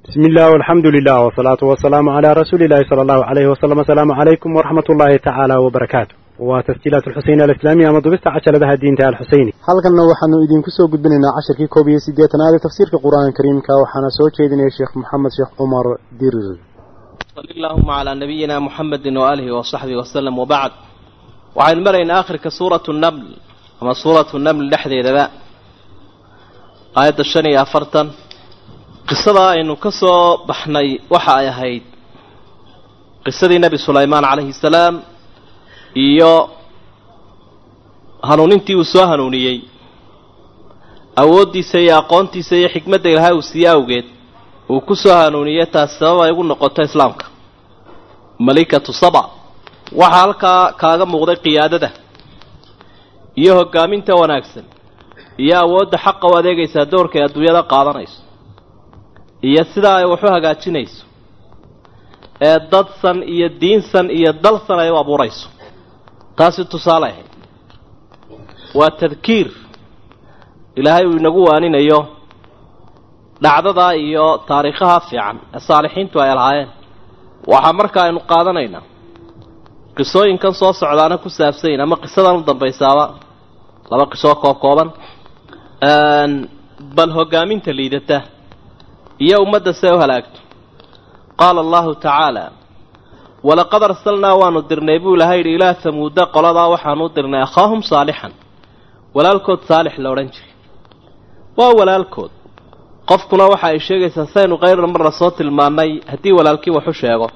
بسم الله والحمد لله والصلاة والسلام على رسول الله صلى الله عليه وسلم السلام عليكم ورحمة الله تعالى وبركاته وتسجيلات الحسين الإسلامية مضبست عشر لها الدين تعالى الحسيني halkanna waxaanu idinku soo gudbinaynaa casharkii koob iyo siddeetanaad ee tafsiirka qur-aanka kariimka waxaana soo jeedinaya sheekh maxamed sheekh cumar dirir صل اللهم على نبينا محمد وآله وصحبه وسلم وبعد waxaynu maraynaa akhirka suuratu naml ama suuratu naml dhexdeedaba aayadda shan iyo afartan qisada aynu ka soo baxnay waxa ay ahayd qisadii nebi sulaymaan calayhi salaam iyo hanuunintii uu soo hanuuniyey awooddiisa iyo aqoontiisa iyo xikmadda ilahay uu siiye awgeed uu ku soo hanuuniyey taas sabab ay ugu noqoto islaamka malikatu saba waxaa halkaa kaaga muuqday qiyaadada iyo hoggaaminta wanaagsan iyo awoodda xaqa u adeegaysaa doorka ay adduunyada qaadanayso iyo sidaa ay wax u hagaajinayso ee dadsan iyo diinsan iyo dalsan ay u abuurayso taasi tusaale ahayd waa tadkiir ilaahay uu inagu waaninayo dhacdadaa iyo taariikhaha fiican ee saalixiintu ay lahaayeen waxaa marka aynu qaadanaynaa qisooyinkan soo socdaana ku saabsanyin ama qisadan u dambaysaaba laba qisoo koob kooban bal hoggaaminta liidata iyo ummadda see u halaagto qaala allahu tacaala walaqad arsalnaa waanu dirnay buu ilahay yidhi ilaa hamuuda qoladaa waxaanu u dirnay akhaahum saalixan walaalkood saalix la odhan jiray waa walaalkood qofkuna waxa ay sheegaysaa saynu kayrar marna soo tilmaannay haddii walaalkii waxu sheego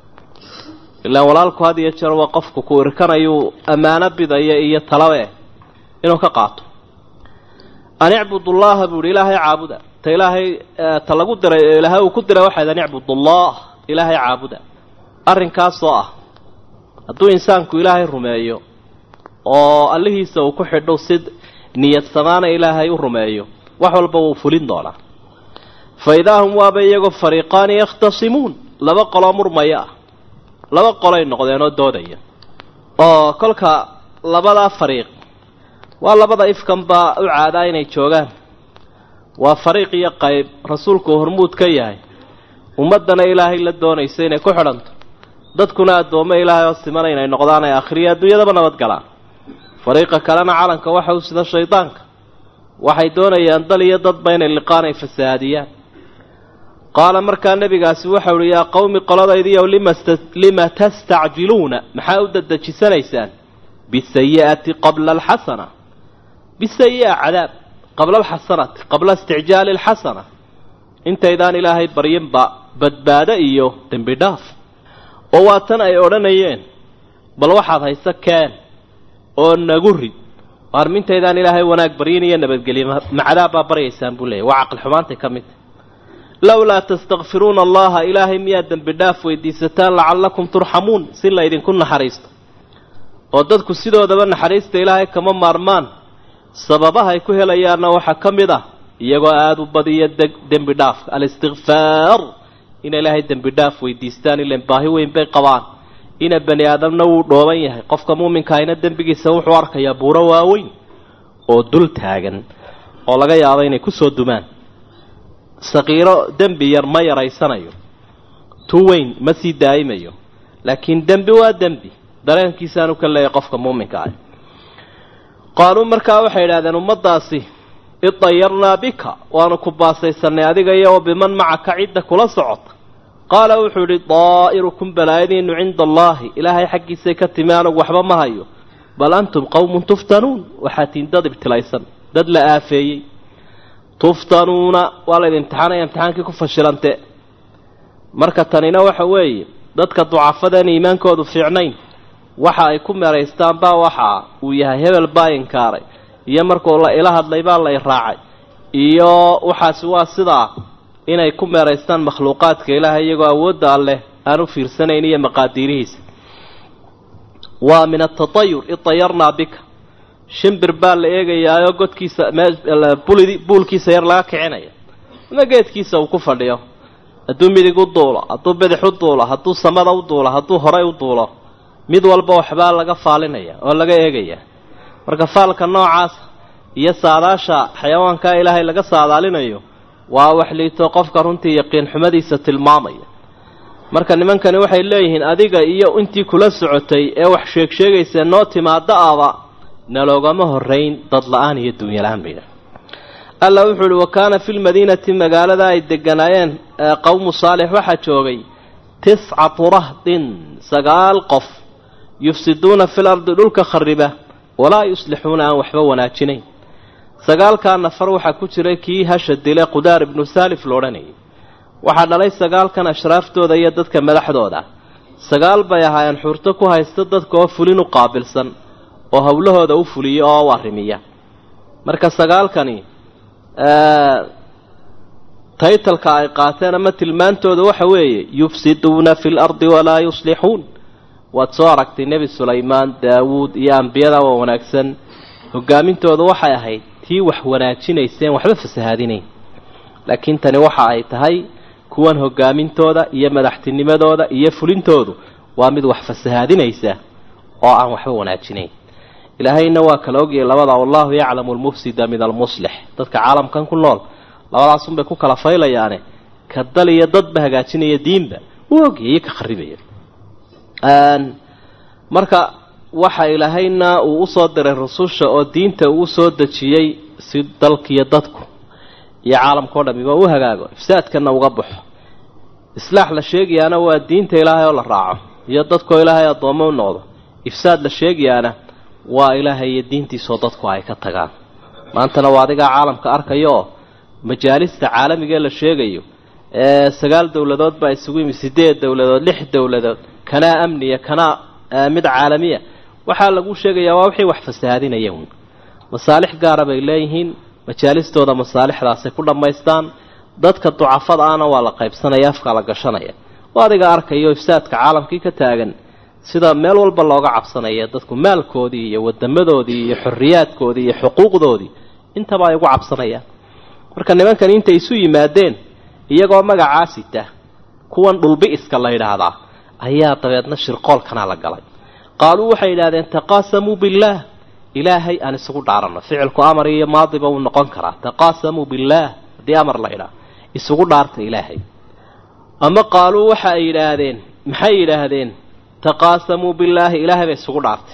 ilaan walaalku had iyo jeer waa qofku ku irkanayuu ammaano bidaya iyo talabe inuu ka qaato an icbudullaha buu ihi ilaahay caabuda ta ilaahay ta lagu diray ee ilaahay uu ku diray waxayd an icbudullah ilaahay caabuda arrinkaasoo ah hadduu insaanku ilaahay rumeeyo oo allihiisa uu ku xidho si niyad samaana ilaahay u rumeeyo wax walba wuu fulin doonaa fa idaa hum waaba iyagoo fariiqaani yakhtasimuun laba qoloo murmaya ah laba qolay noqdeen oo doodaya oo kolka labadaa fariiq waa labada ifkan baa u caadaa inay joogaan waa fariiq iyo qayb rasuulku hormuud ka yahay ummaddana ilaahay la doonaysa inay ku xidhanto dadkuna addoommo ilaahay oo simana inay noqdaan ay akhriya adduunyadaba nabadgalaan fariiqa kalena calanka waxa u sida shaydaanka waxay doonayaan dal iyo dadba inay liqaan ay fasahaadiyaan qaala markaa nebigaasi waxau uhi yaa qowmi qoladaydiiyow lima tastacjiluuna maxaa u dadejisanaysaan bisayi'ati qabla alxasana bisayi'a cadaab qabla alxasanati qabla isticjaali alxasana intaydaan ilaahay baryinba badbaado iyo dembi dhaaf oo waa tan ay odhanayeen bal waxaad hayso keen oo nagu rid waarmintaydaan ilaahay wanaag baryin iyo nabadgelye macadaab baa baryaysaan buu leeyay waa caqli xumaantay ka mid lowlaa tastakfiruuna allaha ilaahay miyaad dembi dhaaf weydiisataan lacallakum turxamuun si la ydinku naxariisto oo dadku sidoodaba naxariista ilaahay kama maarmaan sababahay ku helayaanna waxaa ka mid ah iyagoo aada u badiya dembi dhaafka alistikfaar ina ilaahay dembi dhaaf weydiistaan ilan baahi weyn bay qabaan ina bani aadamna wuu dhooban yahay qofka muuminkaahina dembigiisa wuxuu arkayaa buuro waaweyn oo dul taagan oo laga yaabo inay kusoo dumaan saqiiro dembi yar ma yaraysanayo tu weyn ma sii daa'imayo laakiin dembi waa dembi dareenkiisaanu ka leeyahay qofka muuminka ah qaaluu markaa waxay idhahdeen ummaddaasi idayarnaa bika waanu ku baasaysanay adiga iyo wa biman macaka cidda kula socota qaala wuxuu idhi daa'irukum balaayadiinu cinda allaahi ilaahay xaggiisay ka timi anugu waxba ma hayo bal antum qowmun tuftanuun waxaa tiin dad ibtilaysan dad la aafeeyey tuftanuuna waa laydin imtixaanaya imtixaankii ku fashilante marka tanina waxa weeye dadka ducafadeen iimaankoodu fiicnayn waxa ay ku meeraystaan baa waxa uu yahay hebel baa inkaaray iyo markuu la ila hadlay baa la iraacay iyo waxaasi waa sidaa inay ku meeraystaan makhluuqaadka ilaahay iyagoo awoodda alleh aan u fiirsanayn iyo maqaadiirihiisa waa min atatayur idayarnaa bika shimbir baa la eegayaayoo godkiisa buulkiisa yar laga kicinaya ama geedkiisa uu ku fadhiyo hadduu midig u duulo hadduu bidix u duulo hadduu samada u duulo hadduu horay u duulo mid walba waxbaa laga faalinaya oo laga eegaya marka faalka noocaas iyo saadaasha xayawaankaa ilaahay laga saadaalinayo waa wax liito qofka runtii yaqiin xumadiisa tilmaamaya marka nimankani waxay leeyihiin adiga iyo intii kula socotay ee wax sheeg sheegaysa noo timaado aba naloogama horayn dad la-aan iyo dunya la-aan bayidha alla wuxuu uhi wa kaana fi lmadiinati magaalada ay deganaayeen qowmu saalix waxaa joogay tiscatu rahdin sagaal qof yufsiduuna fil ardi dhulka khariba walaa yuslixuuna aan waxba wanaajinayn sagaalkaa nafar waxaa ku jiray kii hasha dile qudaar ibnu saalif lo odhanayay waxaa dhalay sagaalkan ashraaftooda iyo dadka madaxdooda sagaal bay ahaayeen xurto ku haysta dadka oo fulin u qaabilsan oo howlahooda u fuliya oo u arrimiya marka sagaalkani taytalka ay qaateen ama tilmaantooda waxa weeye yufsiduuna fi lardi walaa yuslixuun waad soo aragtay nebi sulaymaan daawuud iyo ambiyada waa wanaagsan hogaamintooda waxay ahayd tii wax wanaajinayseen waxba fasahaadinayn laakiin tani waxa ay tahay kuwan hogaamintooda iyo madaxtinimadooda iyo fulintoodu waa mid wax fasahaadinaysa oo aan waxba wanaajinayn ilaahayna waa kala ogyahay labada wallahu yaclamu almufsida min almuslix dadka caalamkan ku nool labadaasunbay ku kala faylayaane ka dal iyo dadba hagaajinaya diinba uu ogyahay iyo ka kharibaya marka waxa ilaahayna uu usoo diray rususha oo diinta uu usoo dejiyey si dalkiiyo dadku iyo caalamkao dhamiba u hagaago ifsaadkana uga baxo islaax la sheegayaana waa diinta ilaahay oo la raaco iyo dadkoo ilaahay addoommo u noqdo ifsaad la sheegayaana waa ilaahay iyo diintiisoo dadku ay ka tagaan maantana waa adigaa caalamka arkaya oo majaalista caalamigaee la sheegayo ee sagaal dowladood baa isugu yimi sideed dowladood lix dowladood kanaa amniya kanaa mid caalamiya waxaa lagu sheegayaa waa wixii wax fasahaadinaya uun masaalix gaara bay leeyihiin majaalistooda masaalixdaasay ku dhammaystaan dadka ducafada ahna waa la qaybsanaya afkaa la gashanaya oo adiga arkayo ifsaadka caalamkii ka taagan sida meel walba looga cabsanaya dadku maalkoodii iyo wadamadoodii iyo xorriyaadkoodii iyo xuquuqdoodii intaba ay ugu cabsanayaan marka nimankan intay isu yimaadeen iyagoo magacaa sita kuwan dhulbi-iska la yidhaahdaa ayaa dabeedna shirqoolkana la galay qaaluu waxay yidhahdeen taqaasamuu billaah ilaahay aan isugu dhaaranno ficilku amar iyo maadiba wuu noqon karaa taqaasamuu billaah haddii amar la idhaa isugu dhaarta ilaahay ama qaaluu waxa ay yidhaahdeen maxay yidhaahdeen taqaasamuu billaahi ilaahay bay isugu dhaartay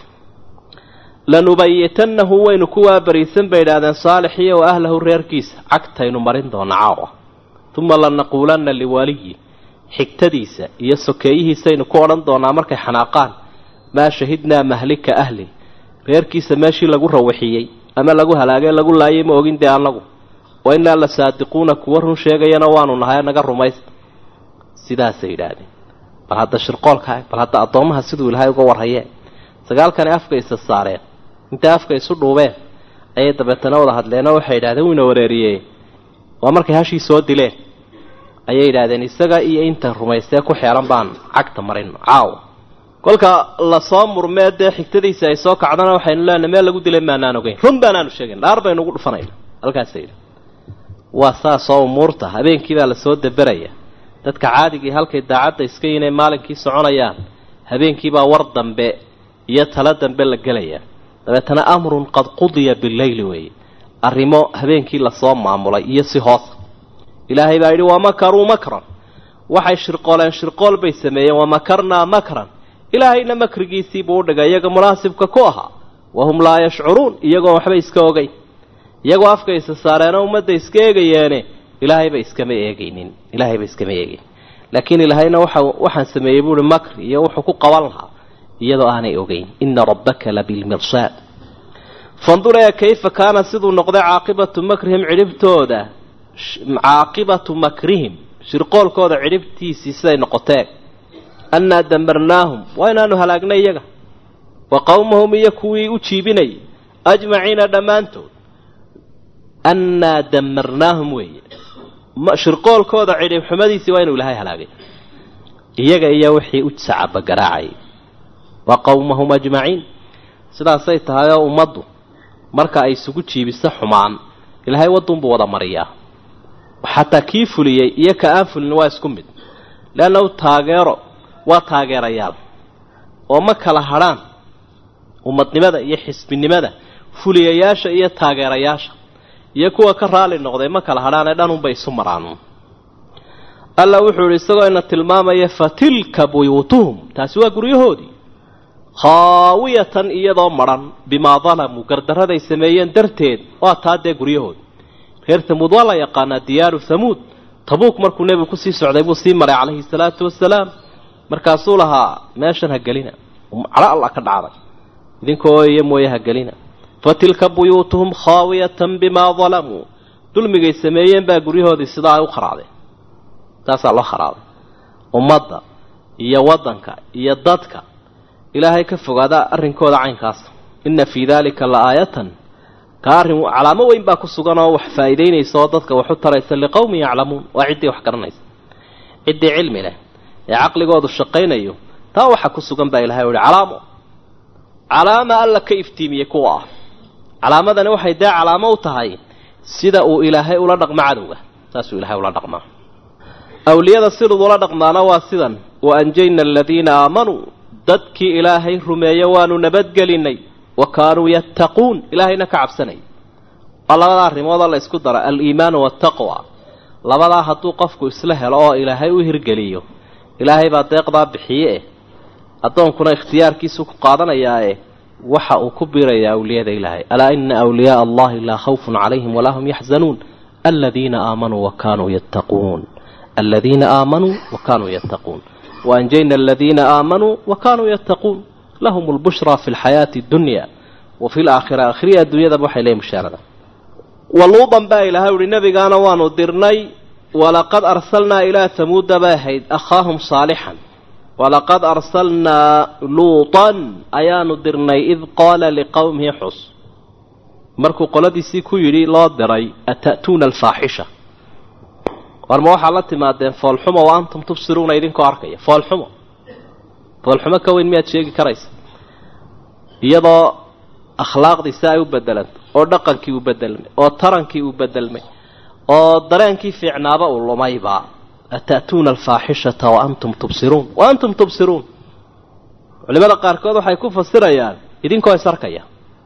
lanubayitannahu waynu kuwaa bariisan bay idhahdeen saalixiyo wa ahlahu reerkiisa cagtaynu marin doona caawa uma lanaquulanna liwaliyi xigtadiisa iyo sokeeyihiisaynu ku odhan doonaa markay xanaaqaan maa shahidnaa mahlika ahli reerkiisa meeshii lagu rawaxiyey ama lagu halaagay lagu laayay ma ogin dee annagu wa innaa la saadiquuna kuwa run sheegayana waanu nahay naga rumaysta sidaasay yidhaahdeen bal hadda shirqoolka bal hadda addoommaha siduu ilaahay uga warhayee sagaalkani afka isa saareen intay afka isu dhuubeen ayay dabeetana wada hadleenoo waxay yidhahdeen wuyna wareeriyee waa markay hashii soo dileen ayay yidhaahdeen isaga iyo inta rumaystee ku xeelan baan cagta marino caawa kolka lasoo murmee dee xigtadiisa ay soo kacdana waxaynu leenahay meel lagu dilay maanaan ogeyn run baanaanu sheegayn dhaar baynu ugu dhufanayna halkaasa yidhi waa saasoo umuurta habeenkii baa lasoo daberaya dadka caadigii halkay daacadda iska yinay maalinkii soconayaan habeenkiibaa war dambe iyo talo dambe la gelaya dabeetana amrun qad qudiya bileyli weeye arrimo habeenkii lasoo maamulay iyo si hoosa ilaahay baa yidhi wamakaruu makran waxay shirqooleen shirqool bay sameeyeen wamakarnaa makran ilaahayna makrigiisiibuu udhigay iyaga munaasibka ku ahaa wahum laa yashcuruun iyagoo waxba iska ogeyn iyagoo afka isa saareenoo ummadda iska eegayeene ilaahayba iskama eegaynin ilaahayba iskama eegayn laakiin ilaahayna waxa waxaan sameeyey buuhi makri iyo wuxuu ku qaban lahaa iyadoo aanay ogeyn ina rabbaka labilmirsaad fandur ee kayfa kaana siduu noqday caaqibatu makrihim cidhibtooda caaqibatu makrihim shirqoolkooda cidhibtiisii siday noqotee annaa damarnaahum waa inaanu halaagnay iyaga wa qowmahum iyo kuwii u jiibinayay ajmaciina dhammaantood annaa damarnaahum weeye shirqoolkooda cidhib xumadiisii waa inuu ilaahay halaagay iyaga iyo wixii u sacabagaraacayay wa qowmahum ajmaciin sidaasay tahay oo ummaddu marka ay isugu jiibiso xumaan ilaahay wadduunbuu wada mariyaa xataa kii fuliyey iyo ka aan fulin waa isku mid leannahu taageero waa taageerayaal oo ma kala hadrhaan ummadnimada iyo xisbinimada fuliyayaasha iyo taageerayaasha iyo kuwa ka raali noqday ma kala hadhaane dhanunbay isu maraan alla wuxuu ihi isagoo ina tilmaamaya fa tilka buyuutuhum taasi waa guryahoodii khaawiyatan iyadoo madhan bimaa dalamuu gardaraday sameeyeen darteed waa taa dee guryahoodi reer tamuud waa la yaqaanaa diyaaru hamuud tabuuk markuu nebigu kusii socday buu sii maray calayhi salaatu wasalaam markaasuu lahaa meeshan ha gelina calo alla ka dhacday idinkoo iyo mooye ha gelina fa tilka buyuutuhum khaawiyatan bimaa dalamuu dulmigay sameeyeen baa guryahoodii sidaa ay u kharaadeen taasaa loo kharaaday ummadda iyo waddanka iyo dadka ilaahay ka fogaada arrinkooda caynkaas inna fii daalika la aayatan ka arrin calaamo weyn baa ku sugan oo wax faa'iidaynaysa oo dadka wax u taraysa liqowmin yaclamuun waa ciddii wax garanaysa ciddii cilmi leh ee caqligoodu shaqaynayo taa waxa ku sugan baa ilahay uhi calaamo calaama alla ka iftiimiyey kuwa ah calaamadani waxay dee calaamo u tahay sida uu ilaahay ula dhaqmo cadowga saasuu ilahay ula dhaqmaa awliyada sidud ula dhaqmaana waa sidan wa anjayna aladiina aamanuu dadkii ilaahay rumeeye waanu nabadgelinay wa kaanuu yattaquun ilaahayna ka cabsanay waa labada arrimoodoo la ysku dara aliimaanu waataqwa labadaa hadduu qofku isla helo oo ilaahay u hirgeliyo ilaahay baa deeqdaa bixiye eh addoonkuna ikhtiyaarkiisu ku qaadanayaae waxa uu ku biirayaa awliyada ilaahay alaa ina awliyaaa allahi laa khawfun calayhim walaa hum yaxzanuun aladiina aamanuu wa kaanuu yattaquun aladiina aamanuu wa kaanuu yattaquun waanjayna aladiina aamanuu wa kaanuu yattaquun lahum lbushraa fi lxayaati addunya wa fi laakhira akhriya adduunyadaba waxay leeyihin mushaarada waluudan baa ilahay uhi nebigaana waanu dirnay walaqad arsalnaa ilaa tamuuda bay ahayd akhaahum saalixan walaqad arsalnaa luutan ayaanu dirnay id qaala liqowmihi xus markuu qoladiisii ku yidhi loo diray ata'tuuna alfaaxisha warma waxaad la timaadeen foolxumo wa antum tubsiruuna idinkoo arkaya foolxumo foolxumo ka weyn miyaad sheegi karaysa iyadoo akhlaaqdiisa ay u bedelanta oo dhaqankii uu bedelmay oo tarankii uu bedelmay oo dareenkii fiicnaaba uu lumayba ata'tuuna alfaaxishata wa antum tubsiruun wa antum tubsiruun culimada qaarkood waxay ku fasirayaan idinkoo is arkaya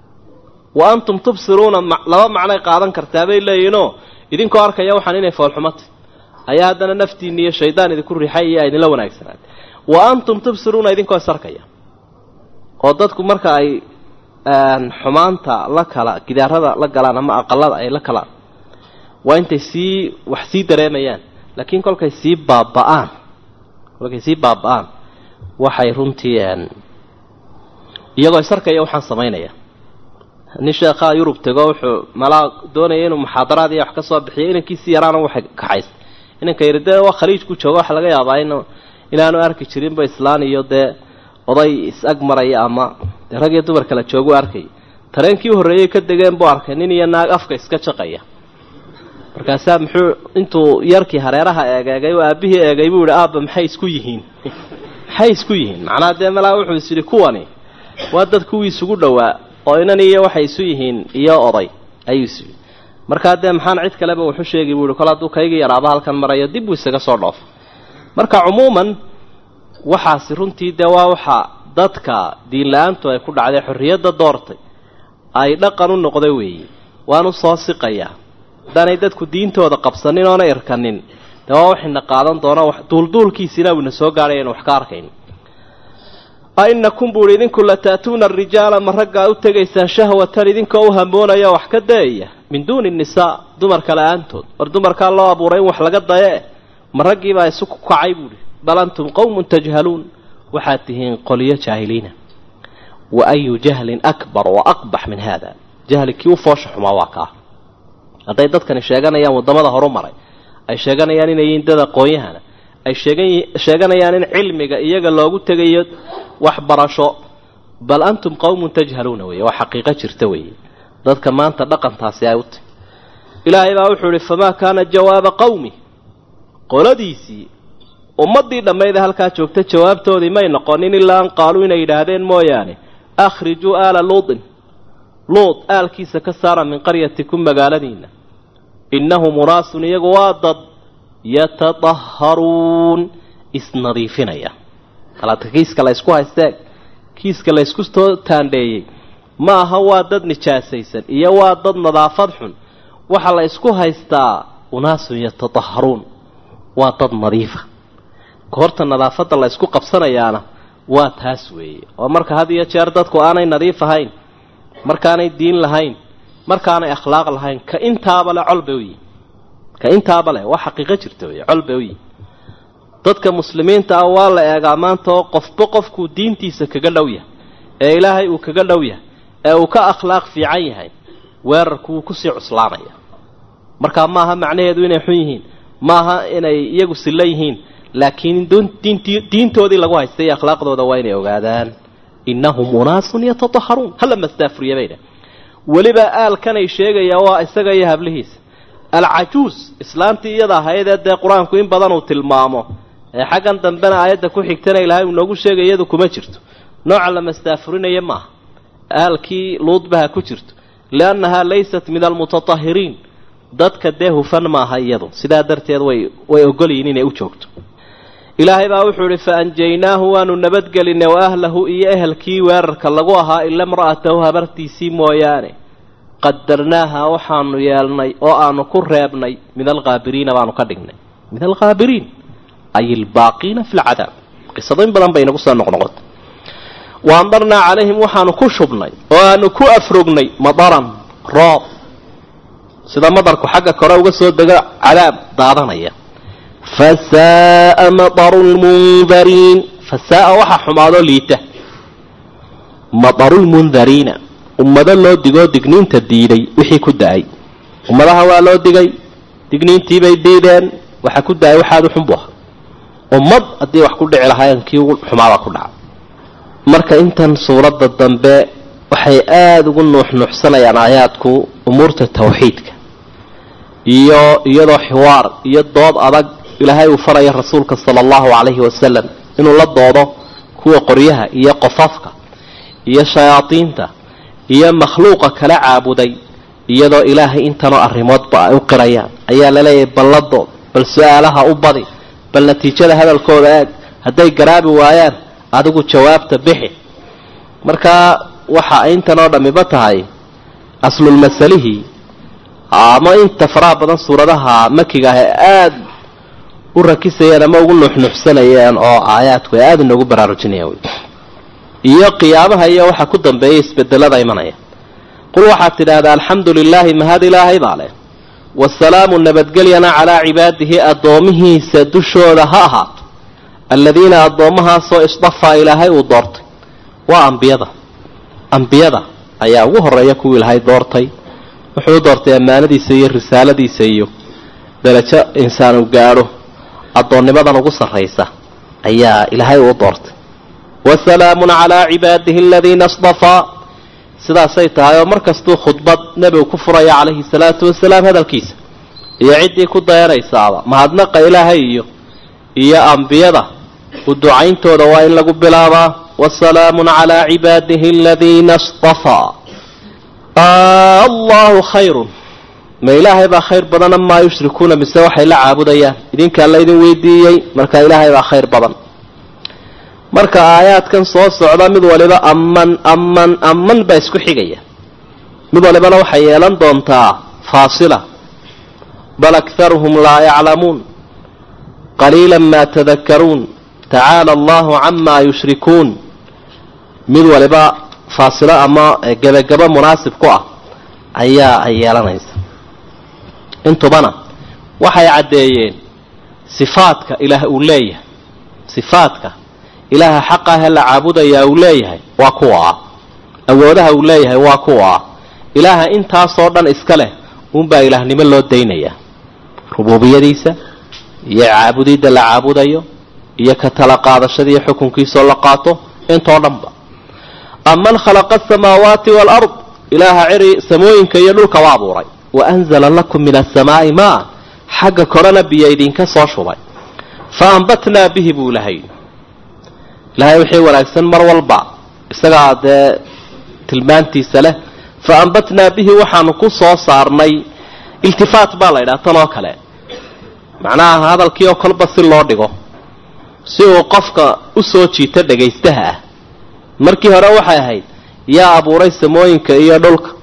wa antum tubsiruuna laba macnay qaadan kartaa bay leeyihinoo idinkoo arkaya waxaan inay foolxumata ayaa haddana naftiinni iyo shaydaan idinku riixay iyo idinla wanaagsanaan wa antum tubsiruuna idinkoo is arkaya oo dadku marka ay xumaanta la kala gidaarada la galaan ama aqalada ay la kalaan waa intay sii wax sii dareemayaan laakiin kolkay sii baaba-aan kolkay sii baaba-aan waxay runtii iyagoo is arkaya waxaan samaynaya nin sheekhaa yurub tego wuxuu malaa doonaya inuu muxaadaraad iyo wax ka soo bixiyo inankiisii yaraana waxay kaxaysa inanka yari dee waa khaliijku jooga waxa laga yaabaa in inaanu arki jirinba islaan iyo dee oday is-ag maraya ama dee rag iyo dumar kala joogu arkay tareenkii u horreeyey ka degeen buu arkay nin iyo naag afka iska jaqaya markaasaa muxuu intuu yarkii hareeraha eegeegay oo aabbihii eegay buu yihi aabba maxay isku yihiin maxay isku yihiin macnaha dee malaa wuxuu is yidhi kuwani waa dad kuwii isugu dhowaa oo inan iyo waxay isu yihiin iyo oday ayuu is yidhi markaa dee maxaan cid kaleba wuxu sheegi buu yihi kol hadduu kaygii yaraaba halkan marayo dib buu isaga soo dhoofa marka cumuuman waxaasi runtii dee waa waxa dadka diin la-aantu ay ku dhacday xorriyadda doortay ay dhaqan u noqda weeye waanu soo siqayaa haddaanay dadku diintooda qabsanin oona irkanin dee waa waxayna qaadan doona duulduulkiisina uuna soo gaadhay aynu wax ka arkayn a inakum buu ihi idinku lata'tuuna arijaala ma raggaa u tegaysaan shahwatan idinkoo u hamoonaya wax ka dayaya min duuni nisaa dumarka la-aantood war dumarkaa loo abuuray in wax laga daye ma raggiibaa isu ku kacay buuhi bal antum qowmun tajhaluun waxaad tihiin qolyo jaahiliina wa ayu jahlin akbar wa aqbax min hada jahli kii u foosha xumaa waa kaa hadday dadkani sheeganayaan waddamada horu maray ay sheeganayaan inay yihiin dad aqoon-yahana ay sheeganayaan in cilmiga iyaga loogu tegayo waxbarasho bal antum qowmun tajhaluuna weeye waa xaqiiqo jirta weeye dadka maanta dhaqantaasi ay u tahy ilaahay baa wuxuu ihi famaa kaana jawaaba qowmi qoladiisii ummaddii dhammayda halkaa joogta jawaabtoodii may noqonin ilaa an qaaluu inay yidhaahdeen mooyaane akhrijuu aala luutin luud aalkiisa ka saara min qaryatikum magaaladiinna innahum unaasun iyagu waa dad yatadaharuun isnadiifinaya alaadka kiiska la ysku haystee kiiska la ysku taandheeyey ma aha waa dad nijaasaysan iyo waa dad nadaafad xun waxaa la isku haystaa unaasun yatataharuun waa dad nadiifa goorta nadaafadda la isku qabsanayaana waa taas weeye oo marka had iyo jeer dadku aanay nadiif ahayn markaanay diin lahayn markaanay akhlaaq lahayn ka intaaba le col bay u yihin ka intaaba leh waa xaqiiqo jirta wey col bay u yihin dadka muslimiinta ah waa la eegaa maanta oo qofba qofkuu diintiisa kaga dhow yahay ee ilaahay uu kaga dhow yahay ee uu ka akhlaaq fiican yahay weerarku wuu kusii cuslaanaya markaa maaha macnaheedu inay xun yihiin maaha inay iyagu silla yihiin laakiin diintoodii lagu haystay iyo akhlaaqdooda waa inay ogaadaan innahum unaasun yatataharuun hala mastaafuriya bayna weliba aalkanay sheegaya waa isaga iyo hablihiisa alcajuus islaantii iyada ahaydee dee qur-aanku in badan uu tilmaamo ee xaggan dambena aayadda ku xigtana ilaahay uu noogu sheegay iyadu kuma jirto nooca la mastaafurinaya maaha aalkii luudbaha ku jirto liannahaa laysat min almutatahiriin dadka dee hufan maaha iyadu sidaa darteed way way ogolyihin inay u joogto ilaahay baa wuxuu idhi fa anjaynaahu waanu nabadgelinay wa ahlahu iyo ehelkii weerarka lagu ahaa ila imra'atahu habartiisii mooyaane qadarnaaha waxaanu yeelnay oo aanu ku reebnay min alkhaabiriina baanu ka dhignay min alkhaabiriin ay albaaqiina fi lcadaab qisado in badan bay inagu soo noqnoqotay wa amdarnaa calayhim waxaanu ku shubnay oo aanu ku afrognay madaran roob sida madarku xagga kore uga soo dego cadaab daadanaya fasaaa madaru lmundariin fasaaa waxaa xumaadoo liita madaru lmundariina ummado loo digoo digniinta diiday wixii ku da-ay ummadaha waa loo digay digniintiibay diideen waxa ku da-ay waxaadu xunbu aha ummad haddii wax ku dhici lahaayeen kii ugu xumaada ku dhaca marka intan suuradda dambe waxay aada ugu nuuxnuuxsanayaan aayaadku umuurta tawxiidka iyo iyadoo xiwaar iyo dood adag ilaahay uu faraya rasuulka sala allahu calayhi wasalam inuu la doodo kuwa qoryaha iyo qofafka iyo shayaadiinta iyo makhluuqa kala caabuday iyadoo ilaahay intanoo arrimoodba ay u qirayaan ayaa laleeyahay balladood bal su-aalaha u badi bal natiijada hadalkooda eeg hadday garaabi waayaan adigu jawaabta bixi markaa waxa intanoo dhammiba tahay aslulmasalihii ama inta faraha badan suuradaha makiga ah ee aada u rakisayeen ama ugu nuuxnuuxsanayeen oo aayaadku ay aada inoogu baraarujinayaan iyo qiyaamaha iyo waxa ku dambeeya isbedelada imanaya qul waxaad tidhaahdaa alxamdu lilaahi mahad ilaahay baa leh wasalaamu nabadgelyana calaa cibaadihi addoomihiisa dushooda ha ahaato aladiina addoommahaasoo isdafaa ilaahay uu doortay waa ambiyada ambiyada ayaa ugu horeeya kuwii ilaahay doortay wuxuu u doortay ammaanadiisa iyo risaaladiisa iyo darajo insaan u gaadho addoonnimadan ugu sarraysa ayaa ilaahay uu doortay wasalaamun calaa cibaadihi aladiina isdafaa sidaasay tahay oo mar kastuu khudbad nebigu ku furaya calayhi salaatu wasalaam hadalkiisa iyo ciddii ku dayanaysaaba mahadnaqa ilaahay iyo iyo ambiyada u ducayntooda waa in lagu bilaabaa wasalaamun calaa cibaadihi aladiina istafaa allahu khayrun ma ilaahay baa khayr badan amaa yushrikuuna mise waxay la caabudayaan idinkaa laydin weydiiyey marka ilaahay baa khayr badan marka aayaadkan soo socda mid waliba aman aman aman baa isku xigaya mid walibana waxay yeelan doontaa faasila bal akharuhum laa yaclamuun qaliila maa tadakaruun tacaala allahu camaa yushrikuun mid waliba faasilo ama gebagabo munaasib ku ah ayaa ay yeelanaysa intubana waxay caddeeyeen sifaadka ilaah uu leeyahay sifaadka ilaaha xaqahe la caabudayaa uu leeyahay waa kuwa ah awoodaha uu leeyahay waa kuwa ah ilaaha intaasoo dhan iska leh uunbaa ilaahnimo loo daynayaa rubuubiyadiisa iyo caabudidda la caabudayo iyo ka tala qaadashada iyo xukunkiisoo la qaato intoo dhanba aman khalaqa asamaawaati waalard ilaaha ciri samooyinka iyo dhulka u abuuray wa anzala lakum min asamaa'i maa xagga korena biyo idinka soo shubay fa ambatnaa bihi buu ilahay ilaahay wixii wanaagsan mar walba isagaa dee tilmaantiisa leh fa ambatnaa bihi waxaanu ku soo saarnay iltifaat baa la ydhaha tan oo kale macnaha hadalkii oo kolba si loo dhigo si uu qofka u soo jiito dhagaystaha ah markii hore waxay ahayd yaa abuuray samooyinka iyo dhulka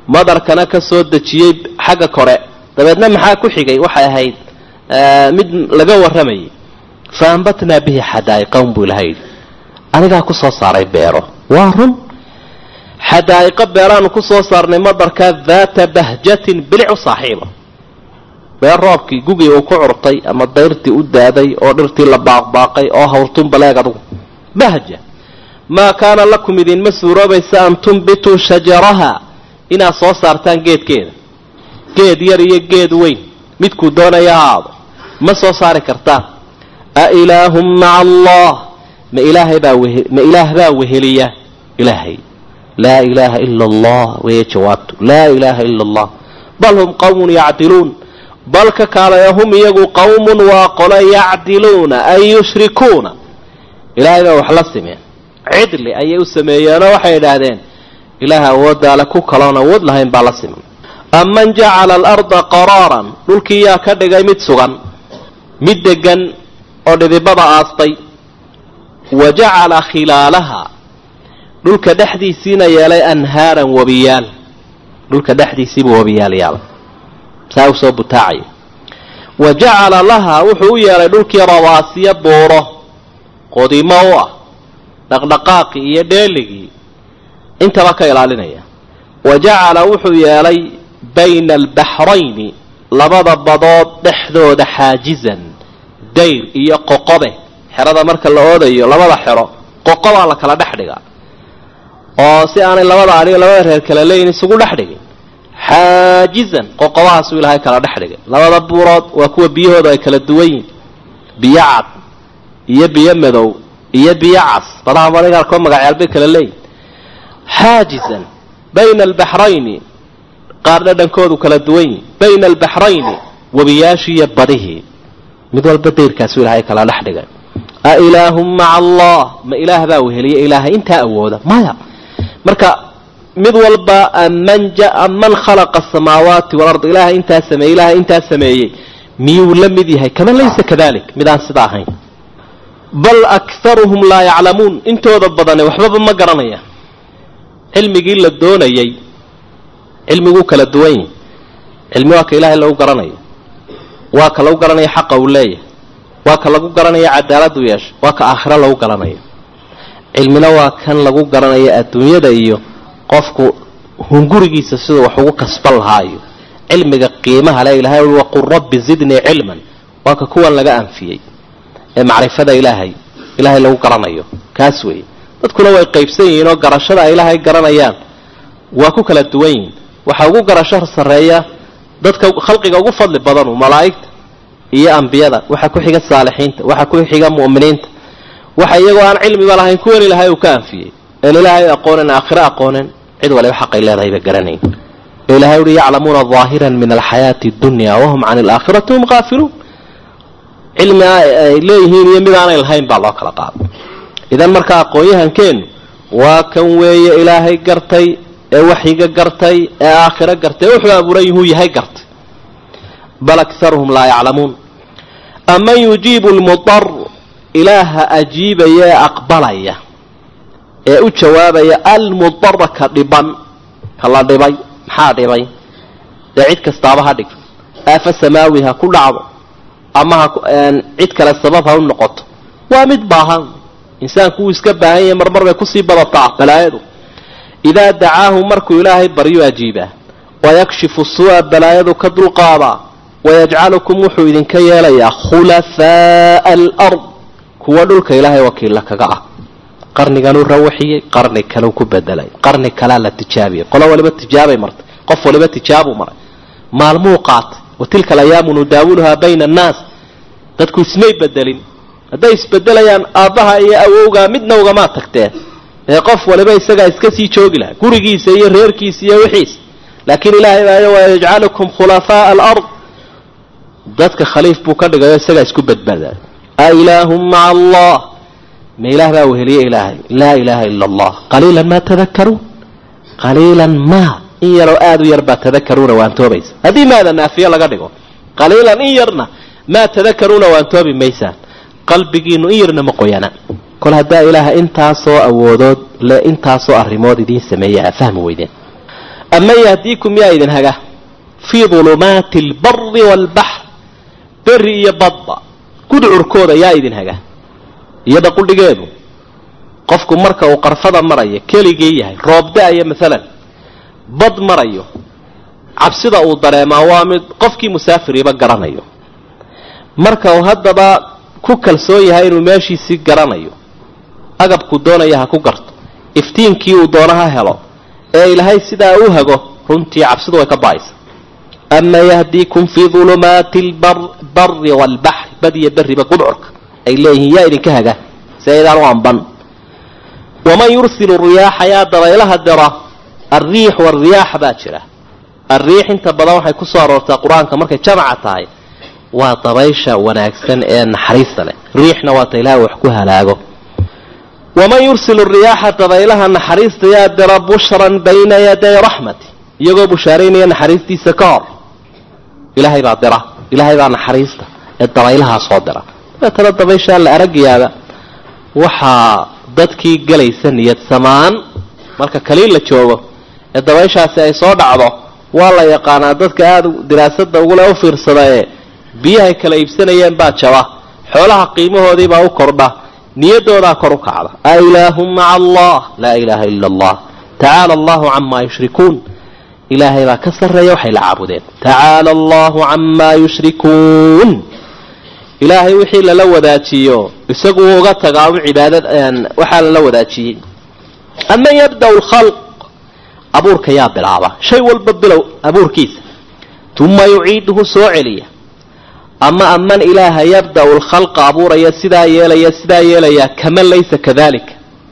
madarkana ka soo dejiyey xagga kore dabeedna maxaa ku xigay waxay ahayd mid laga warramayay fa ambatnaa bihi xadaa'iqan buu ilaha yidhi anigaa ku soo saaray beero waa run xadaa'iqo beeraanu ku soo saarnay madarkaa daata bahjatin bilicu saaxiiba beer roobkii gugii uu ku curtay ama dayrtii u daaday oo dhirtii la baaqbaaqay oo hawrtun baleeg adugu bahja maa kaana lakum idinma suuroobaysa an tumbituu shajaraha inaad soo saartaan geedkeeda geed yar iyo geed weyn midkuu doonaya ha aado ma soo saari kartaan a ilaahum maca allah ma ilaahay baa wehe ma ilaah baa weheliya ilaahay laa ilaaha ila allah weeye jawaabtu laa ilaaha ila allah bal hum qawmun yacdiluun bal ka kaalaya hum iyagu qawmun waa qolo yacdiluuna ay yushrikuuna ilaahay baa wax la simeen cidli ayay u sameeyeenoo waxay idhaahdeen ilaah awooddaale ku kaloon awood lahayn baa la siman aman jacala alarda qaraaran dhulkii yaa ka dhigay mid sugan mid degan oo dhidibada aastay wa jacala khilaalaha dhulka dhexdiisiina yeelay anhaaran wabiyaal dhulka dhexdiisiibuu wabiyaal yaala saa usoo butaacaya wa jacala lahaa wuxuu u yeelay dhulkii rawaasiya buuro qodimo u ah dhaqdhaqaaqii iyo dheeligii intaba ka ilaalinaya wa jacala wuxuu yeelay bayna albaxrayni labada badood dhexdooda xaajizan dayr iyo qoqobe xerada marka la oodayo labada xero qoqobaa la kala dhex dhigaa oo si aanay labada adhiga labada reer kala leeyin isugu dhex dhigin xaajizan qoqobahaasuu ilaahay kala dhex dhigay labada buurood waa kuwa biyahooda ay kala duwan yihin biyo cad iyo biyo madow iyo biyo cas badaha maragaarkoo magacyaal bay kala leeyihin xaajizan bayna albaxrayni qaar dhadhankoodu kala duwan yihin bayna albaxrayni webiyaashiiyo badihii mid walba dayrkaasuu ilaahay kala dhex dhigay a ilaahum maca allah ma ilaah baa weheliya ilaahay intaa awooda maya marka mid walba aman aman khalaqa asamaawaati walard ilaahay intaa sameeyey ilaahay intaa sameeyey miyuu la mid yahay kama laysa kadalik midaan sida ahayn bal akharuhum laa yaclamuun intooda badane waxbaba ma garanayaan cilmigii la doonayay cilmiguu kala duwan yahi cilmi waa ka ilaahay lagu garanayo waa ka lagu garanaya xaqa uu leeyahay waa ka lagu garanaya cadaaladu yeesha waa ka aakhiro lagu garanayo cilmina waa kan lagu garanayo adduunyada iyo qofku hungurigiisa siduu wax ugu kasban lahaayo cilmiga qiimaha le ilahay ui waqul rabbi zidnii cilman waa ka kuwan laga anfiyey ee macrifada ilaahay ilaahay lagu garanayo kaas weeye dadkuna way qaybsan yihiin oo garashada ay ilaahay garanayaan waa ku kala duwan yihiin waxaa ugu garasho sarreeya dadka khalqiga ugu fadli badanu malaa'igta iyo ambiyada waxaa ku xiga saalixiinta waxaa ku xiga mu'miniinta waxa iyagoo aan cilmiba lahayn kuwan ilaahay uu ka anfiyey een ilaahay aqoonen aakhiro aqoonen cid waliba xaqay leedahayba garanayn ee ilahay uhi yaclamuuna daahiran min alxayaati dunya wahum can alaakhirati hum qaafiluun cilmi ay leeyihiin iyo mid aanay lahayn baa loo kala qaado idan marka aqoon-yahankeennu waa kan weeye ilaahay gartay ee waxyiga gartay ee aakhiro gartay ee wuxuu abuuran yuhuu yahay gartay bal akharuhum laa yaclamuun aman yujiibu lmudar ilaaha ajiibaya ee aqbalaya ee u jawaabaya almudara ka dhiban ka la dhibay maxaa dhibay dee cid kastaaba ha dhig aafa samaawi ha ku dhacdo ama ha cid kale sabab ha u noqoto waa mid baahan insaanku wuu iska baahan yahay marmar bay kusii badataa balaayadu idaa dacaahu markuu ilaahay baryu ajiibaa wayakshifu suu'a balaayadu ka dulqaadaa wayajcalukum wuxuu idinka yeelayaa khulafaa'a alard kuwa dhulka ilaahay wakiilla kaga ah qarniganuu rawaxiyey qarni kaleu ku bedelay qarni kalea la tijaabiyey qolo waliba tijaabay martay qof waliba tijaabuu maray maalmuu qaatay wa tilka alayaamu nudaawuluhaa bayna annaas dadku ismay bedelin hadday isbedelayaan aabbaha iyo awowgaa midna ugamaa tagteen ee qof waliba isagaa iska sii joogi laha gurigiisa iyo reerkiisa iyo wixiisa laakiin ilaahay baayo wayajcalukum khulafaa'a alard dadka khaliif buu ka dhigayo isagaa isku badbaaday a ilaahum maca allah ma ilaah baa weheliye ilaahay laa ilaaha ila allah qaliilan maa tadakaruun qaliilan maa in yaroo aada u yar baa tadakaruuna waantoobaysa haddii maada naafiyo laga dhigo qaliilan in yarna maa tadakaruuna waantoobi maysaan qalbigiinu in yarna ma qoyana kol haddaa ilaaha intaasoo awoodood le intaasoo arrimood idiin sameeya aa fahmi weydeen aman yahdiikum yaa idin haga fii dulumaati albari waalbaxr beri iyo badba gudcurkooda yaa idin haga iyada qudhigeedu qofku marka uu qarfada marayo keligii yahay roob da-aya maalan bad marayo cabsida uu dareemaa waa mid qofkii musaafiriiba garanayo marka uu haddaba ku kalsoon yahay inuu meeshiisii garanayo agabkuu doonaya ha ku garto iftiinkii uu doono ha helo ee ilaahay sidaa u hago runtii cabsidu way ka ba-aysa ama yahdiikum fii dulumaati albari waalbaxri badiyo berriba gudcurka ay leeyihiin yaa idinka haga si aydaan u amban waman yursilu riyaaxa yaa dabaylaha dira alriix waalriyaax baa jira alriix inta badan waxay ku soo aroortaa qur-aanka markay jamaca tahay waa dabaysha wanaagsan ee naxariista leh riixna waa ta ilaahay wax ku halaago waman yursilu riyaaxa dabaylaha naxariista yaa dira bushran bayna yaday raxmati iyagoo bushaaraynaya naxariistiisa ka hor ilaahay baa dira ilaahay baa naxariista ee dabaylahaa soo dira dabeetana dabayshaa la aragayaaba waxaa dadkii gelaysa niyad samaan marka kaliin la joogo ee dabayshaasi ay soo dhacdo waa la yaqaanaa dadka aada diraasada ugule u fiirsada ee biyahay kala iibsanayeen baa jaba xoolaha qiimahoodiibaa u kordha niyadoodaa kor u kacda a ilaahum maca allah laa ilaaha ila allah tacaala allahu camaa yushrikuun ilaahay baa ka sarreeya waxay la caabudeen tacaala allahu camaa yushrikuun ilaahay wixii lala wadaajiyo isagu wuu uga tagaa u cibaadad waxaa lala wadaajiyey aman yabda lkhalq abuurka yaa bilaaba shay walba bilow abuurkiisa uma yuciiduhu soo celiya ama aman ilaaha yabda'u lkhalqa abuuraya sidaa yeelaya sidaa yeelaya kaman laysa kadalika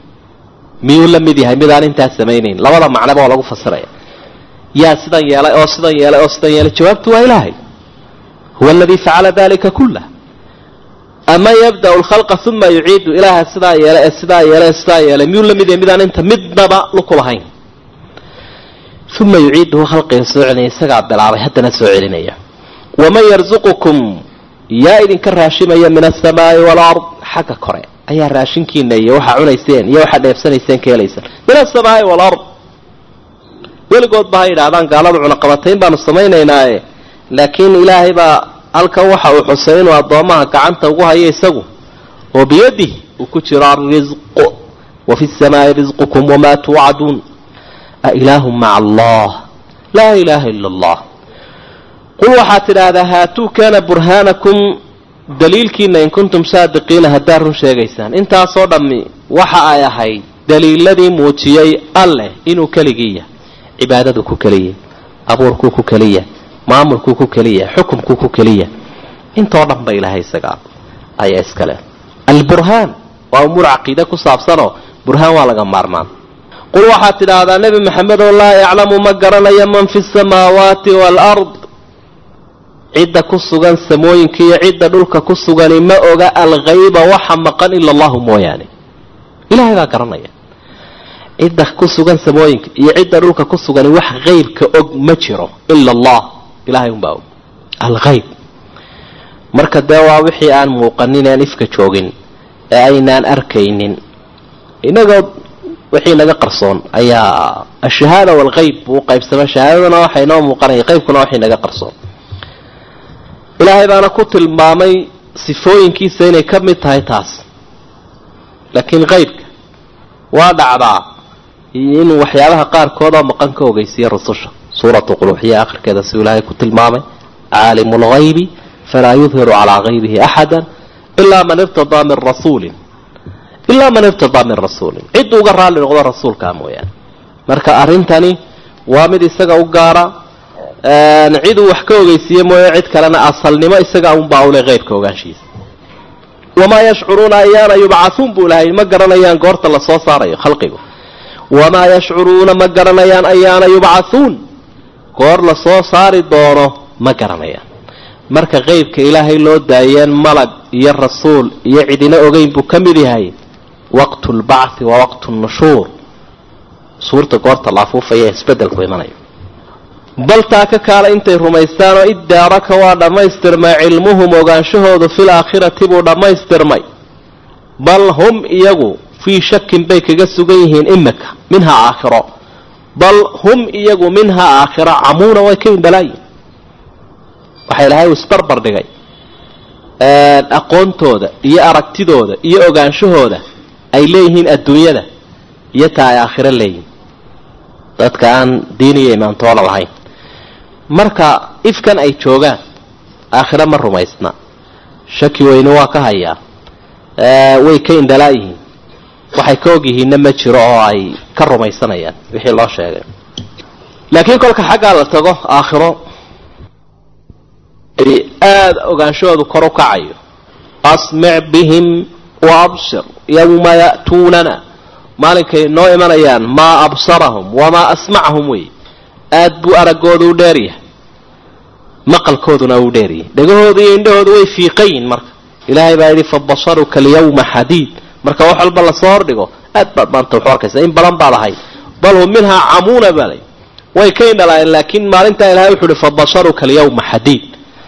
miyuu la mid yahay midaan intaas samaynayn labada macnaba oo lagu fasiraya yaa sidan yeelay oo sidan yeelay oo sidan yeelay jawaabtu waa ilaahay huwa aladii facala dalika kullah ama yabda'u lkhalqa uma yuciidu ilaaha sidaa yeelay ee sidaa yeelay ee sidaa yeelay miyuu la mid yahay midaan inta midnaba lukulahayn uma yuciiduhu khalqiga soo celinaya isagaa bilaabay haddana soo celinaya waman yarzuqukum yaa idinka raashimaya min asamaai walard xagga kore ayaa raashinkiina iyo waxaa cunayseen iyo waxaa dheefsanayseen ka helaysaan min asamaai walard weligood ba ha yidhaahdaan gaalada cunaqabatayn baanu samaynaynaaye laakiin ilaahay baa halkan waxa uu xusay inuu addoomaha gacanta ugu hayo isagu oo biyadih uu ku jiro alrisqu wa fi samaai risqukum wamaa tuucaduun ailaahu maca allah laa ilaaha ila allah qul waxaad tidhaahdaa haatuu kaana burhaanakum daliilkiina in kuntum saadiqiina haddaad run sheegaysaan intaasoo dhammi waxa ay ahayd daliiladii muujiyey alleh inuu keligii yahay cibaadadu ku keliya abuurkuu ku keliya maamulkuu ku keliya xukumkuu ku keliya intoo dhan ba ilahay isagaa ayaa iskale alburhaan waa umuur caqiide ku saabsanoo burhaan waa laga maarmaan qul waxaad tidhaahdaa nebi maxamedoo laa yaclamu ma garanayo man fi samaawaati waalard cidda ku sugan samooyinka iyo cidda dhulka ku sugani ma oga alghayba waxa maqan ila allahu mooyaane ilahay baa garanaya cidda ku sugan samooyinka iyo cidda dhulka ku sugani wax haybka og ma jiro ila allah ilahay unbaa og alghayb marka dee waa wixii aan muuqanin aan ifka joogin ee aynaan arkaynin inagoo wixii naga qarsoon ayaa ashahaada waalghayb buu qaybsama shahaadadana waxa inoo muuqanaya qaybkuna waxay naga qarsoon ilaahay baana ku tilmaamay sifooyinkiisa inay ka mid tahay taas laakiin qaybka waa dhacdaa inuu waxyaabaha qaarkood oo maqan ka ogeysiiya rususha suuratu quluuxiya akhirkeeda siuu ilaahay ku tilmaamay caalimu lghaybi falaa yudhiru calaa haybihi axada ilaa man irtadaa min rasuulin ilaa man irtadaa min rasuulin cidduu uga raalli noqdo rasuulkaa mooyaane marka arrintani waa mid isaga u gaara ciduu wax ka ogeysiiye mooye cid kalena asalnimo isaga unbaa ule heybka ogaanshiisa wamaa yashcuruuna ayaana yubcathuun buu ilahay ma garanayaan goorta lasoo saarayo khalqigu wamaa yashcuruuna ma garanayaan ayaana yubcathuun goor lasoo saari doono ma garanayaan marka qeybka ilaahay loo daayeen malag iyo rasuul iyo cidina ogeyn buu ka mid yahay waqtu lbacthi wa waqtu nushuur suurta goorta la afuufaya isbedelku imanayo bal taa ka kaala intay rumaystaan oo iddaaraka waa dhammaystirmay cilmuhum ogaanshahoodu fil aakhirati buu dhammaystirmay bal hum iyagu fii shakin bay kaga sugan yihiin imika minhaa aakhiro bal hum iyagu minhaa aakhira camuuna way ka indhalaayiin waxaa ilahay uu isbarbar dhigay aqoontooda iyo aragtidooda iyo ogaanshahooda ay leeyihiin adduunyada iyo taa ay aakhiro leeyihin dadka aan diin iyo imaantoona lahayn marka ifkan ay joogaan aakhiro ma rumaysna shaki weyne waa ka hayaa way ka indhalaayihiin waxay ka ogyihiinna ma jiro oo ay ka rumaysanayaan wixii loo sheegay laakiin kolka xaggaa la tago aakhiro aada ogaanshahoodu kor u kacayo asmic bihim wa absir yawma ya'tuunana maalinkay noo imanayaan maa absarahum wamaa asmacahum wey aad buu araggoodu u dheeryahay maqalkooduna uu dheeryahay dhegahoodu iyo indhahoodu way fiiqayin marka ilaahay baa yidhi fabasaruka alyawma xadiid marka wax walba lasoo hordhigo aad baad maanta waxu arkaysa in badan baad ahay bal hum minhaa camuuna baalay way ka indhalaayeen laakiin maalintaa ilahay wuxuu ihi fabasaruka alyawma xadiid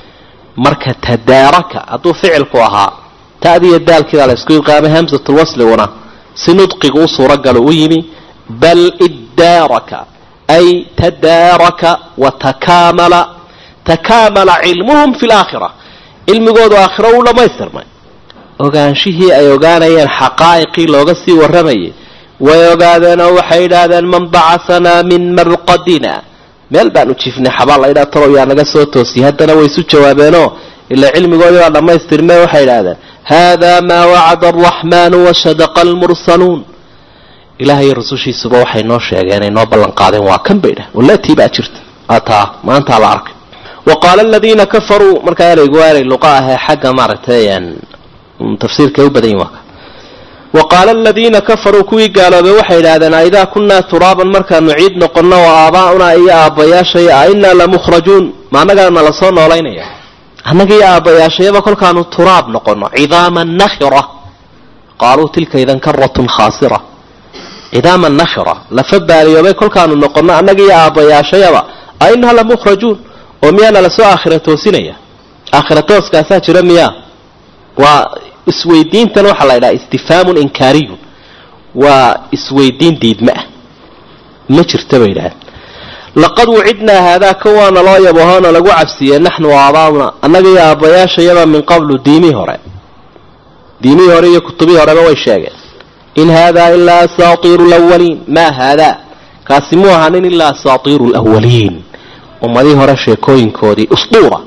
marka tadaaraka hadduu ficilku ahaa ta'diiyo daalkiidaa la isku idqaamay hamsatulwasliguna si nudqigu u suuragalo u yimi bal iddaaraka ay tadaaraka wa takaamala takaamala cilmuhum fi laakhira cilmigoodu aakhiro uu dhammaystirmay ogaanshihii ay ogaanayeen xaqaa'iqii looga sii warramayay way ogaadeen oo waxay yidhaahdeen man bacasanaa min marqadina meel baan u jiifnay xabaal la ydhaa talow yaa naga soo toosiyay haddana way isu jawaabeenoo ilaa cilmigoodii baa dhammaystirmee waxay idhahdeen haadaa maa wacada alraxmaanu wasadaqa almursaluun ilaahay rasushiisuba waxay noo sheegeen ay noo ballanqaadeen waa kan bay idhahen walatii baa jirta ataa maantaa la arkay wa qaala aladiina kafaruu markaa ereygu waa erey luqa ahee xagga maaragtay tafsiirka u badan yihin waa ka wa qaala aladiina kafaruu kuwii gaaloobay waxay idhahdeen aidaa kunnaa turaaban markaanu ciid noqonno oo aabaa'unaa iyo aabbayaashay a innaa lamukhrajuun ma annagaana lasoo noolaynaya annaga iyo aabbayaashayaba kolkaanu turaab noqonno cidaaman nakhira qaaluu tilka idan karatun khaasira cidaaman nakhira lafa baaliyoobay kolkaanu noqonno annaga iyo aabbayaashayaba a innaa lamukhrajuun oo miyaana lasoo aakhira toosinaya aakhira tooskaasaa jira miyaa waa isweydiintan waxaa la ydhaha istifhaamun inkaariyun waa isweydiin diidma ah ma jirta bay yidhahdeen laqad wucidnaa haadaa ka waana loo yabahoona lagu cabsiiyey naxnu aabaabuna annaga iyo aabbayaashayaba min qablu diimii hore diimihii hore iyo kutubihii horeba way sheegeen in haadaa ilaa asaatiiru lwaliin maa haadaa kaasi mu ahanin ilaa asaatiiru lwaliin ummadihii hore sheekooyinkoodii usduura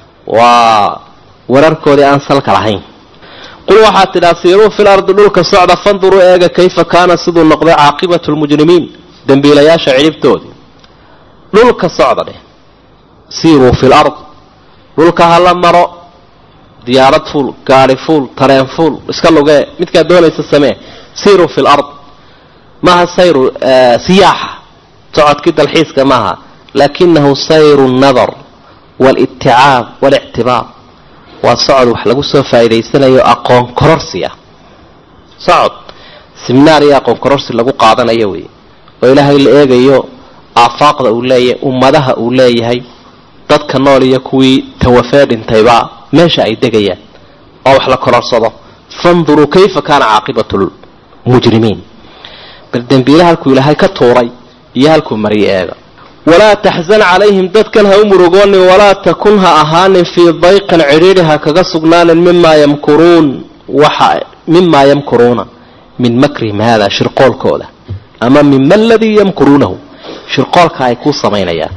waa wararkoodii aan salka lahayn qul waxaad tidhaa siiruu fil ardi dhulka socda fanduruu eega kayfa kaana siduu noqday caaqibatu lmujrimiin dembiilayaasha cidhibtoodii dhulka socda dheh siiruu fil ard dhulka hala maro diyaarad fuul gaari fuul tareen fuul iska lugee midkaad doonaysa samee siiruu fil ard maaha sayru siyaaxa socodkii dalxiiska maaha laakinahu sayru nadar walitticaab walictibaar waa socod wax lagu soo faa'iidaysanayo aqoon kororsi ah socod siminaar iyo aqoon kororsi lagu qaadanayo wey oo ilaahay la eegayo aafaaqda uu leeyahay ummadaha uu leeyahay dadka nool iyo kuwii tawafee dhintayba meesha ay degayaan oo wax la kororsado fanduruu kayfa kaana caaqibatu lmujrimiin bal dembiile halkuu ilaahay ka tuuray iyo halkuu mariyo eega walaa taxzan calayhim dadkan ha u murugoonin walaa takun ha ahaanin fii dayqin cidhiidhi ha kaga sugnaanin mimaa yamkuruun waxa mimaa yamkuruuna min makrihim haada shirqoolkooda ama mima aladii yamkuruunahu shirqoolka ay kuu samaynayaan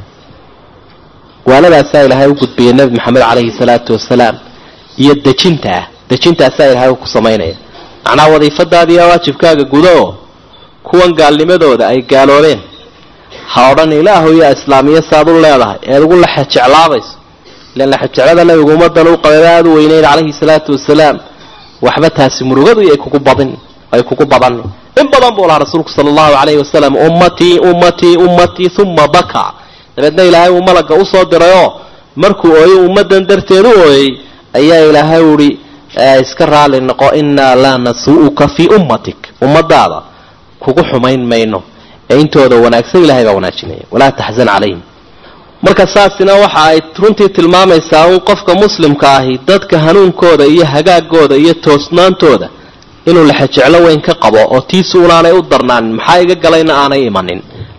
waanadaasaa ilaahay u gudbiyay nebi maxamed calayhi salaatu wasalaam iyo dejinta ah dejintaasaa ilaahay u ku samaynaya macnaha wadiifadaadiiya waajibkaaga gudo oo kuwan gaalnimadooda ay gaaloobeen ha odhan ilaahu yaa islaamiya saad u leedahay eed ugu laxe jeclaabayso ilan laxejeclada nabigu ummadan u qabay aada u weyneyn calayhi salaatu wasalaam waxba taasi murugadu ay kugu badin ay kugu badani in badan buu lahaa rasuulku sala allahu calayhi wasalam ummatii ummatii ummatii uma baka dabeedna ilaahay uu malagga usoo dirayoo markuu ooyo ummadan darteed u ooyey ayaa ilaahay uhi iska raali noqo innaa laa nasuu'uka fii ummatik ummadaada kugu xumayn mayno ee intooda wanaagsan ilahay baa wanaajinaya walaa taxzan calayhim marka saasina waxa ay runtii tilmaamaysaa un qofka muslimka ahi dadka hanuunkooda iyo hagaagooda iyo toosnaantooda inuu lexejeclo weyn ka qabo oo tiisu unaanay u darnaanin maxaa iga galayna aanay imanin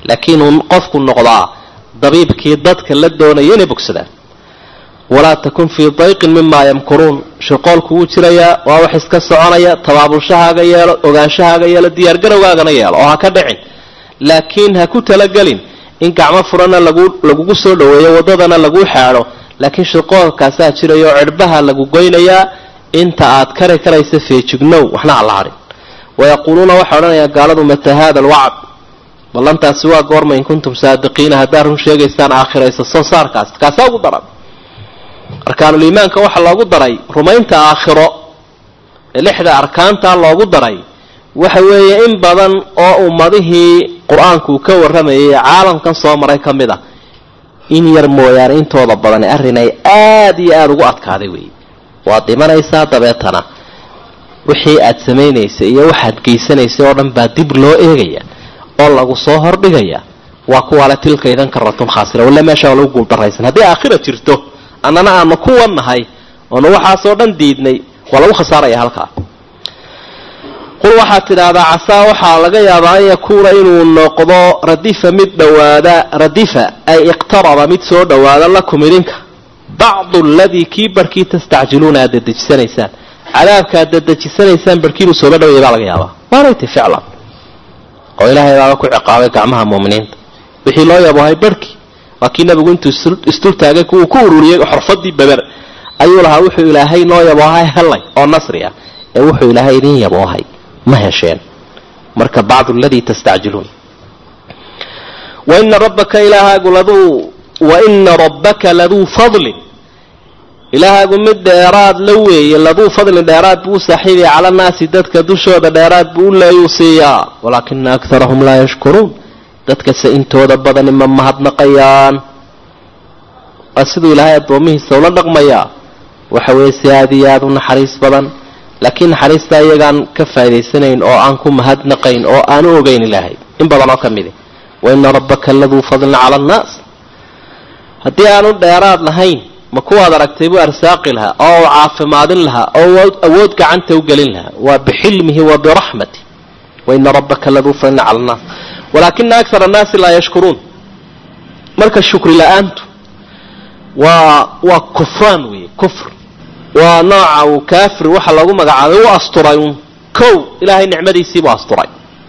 laakiin uu qofku noqdaa dabiibkii dadka la doonaya inay bogsadaan walaa takun fii dayqin mimaa yamkuruun shirqoolku wuu jirayaa waa wax iska soconaya tabaabulshahaaga yeelo ogaanshahaaga yeelo diyaargarowgaagana yeelo oo ha ka dhicin laakiin ha ku talagelin in gacmo furana lagu lagugu soo dhaweeyo waddadana lagu xaadho laakiin shirqoolkaasaa jiraya oo cidhbaha lagu goynayaa inta aad kari karaysa feejignow waxna ha la hadhin wayaquuluuna waxay odhanayaa gaaladu mata haada alwacd ballantaasi waa goorma in kuntum saadiqiina haddaad run sheegaysaan aakhiraysa soo saarkaas kaasaa ugu daran arkaanuliimaanka waxaa loogu daray rumaynta aakhiro ee lixda arkaantaa loogu daray waxa weeye in badan oo ummadihii qur-aanku uu ka warramayay caalamkan soo maray ka mid a in yar mooyaane intooda badani arrin ay aada iyo aada ugu adkaaday weeye waad dhimanaysaa dabeetana wixii aad samaynaysay iyo waxaad geysanaysay oo dhan baa dib loo eegaya oo lagu soo hordhigaya waa kuwaale tilka idan karatun khaasira walla meesha waa lagu guuldaraysan haddii aakhira jirto annana aanu ku wannahay oonu waxaasoo dhan diidnay waa lagu khasaaraya halkaa qul waxaad tidhaahdaa casaa waxaa laga yaabaa an yakuuna inuu noqdo radifa mid dhowaada radifa ay iqtaraba mid soo dhowaada lakum idinka bacdu aladii kii barhkii tastacjiluuna aad dadejisanaysaan cadaabka aad dadejisanaysaan barhkiinuu sooba dhawaya baa laga yaabaa waanayta ficlan oo ilaahay baaba ku ciqaabay gacmaha muuminiinta wixii loo yaboohay barhkii waa kii nabigu intuu isdultaagay kuwuu ku ururiyey xorfadii beber ayuu lahaa wuxuu ilaahay noo yaboohay helay oo nasri ah ee wuxuu ilaahay idin yaboohay ma hesheen marka bacdu aladii tastacjiluun waina rabbaka ilaahaagu laduu waina rabbaka laduu fadlin ilaahaagu mid dheeraad la weeye laduu fadlin dheeraad buu u saaxiibaya cala naasi dadka dushooda dheeraad buu u leeyuu siiyaa walaakina akarahum laa yashkuruun dadkase intooda badani ma mahadnaqayaan waa siduu ilaahay addoomihiisa ula dhaqmayaa waxa weeye si aada iyo aada u naxariis badan laakiin naxariistaa iyagaan ka faa'idaysanayn oo aan ku mahadnaqayn oo aan u ogeyn ilaahay in badan oo ka midi waina rabbaka laduu fadlin cala annaas haddii aanu dheeraad lahayn ma kuwaad aragtay buu arsaaqi lahaa oo u caafimaadin lahaa oo awood gacanta u gelin lahaa waa bixilmihi wa biraxmati waina rabbaka laduu fadlin cala annaas walaakina akara annaasi laa yashkuruun marka shukri la-aantu waa waa kufraan weeye kufr waa nooca uu kaafir waxa lagu magacaabay u asturay un kow ilaahay nicmadiisiibuu asturay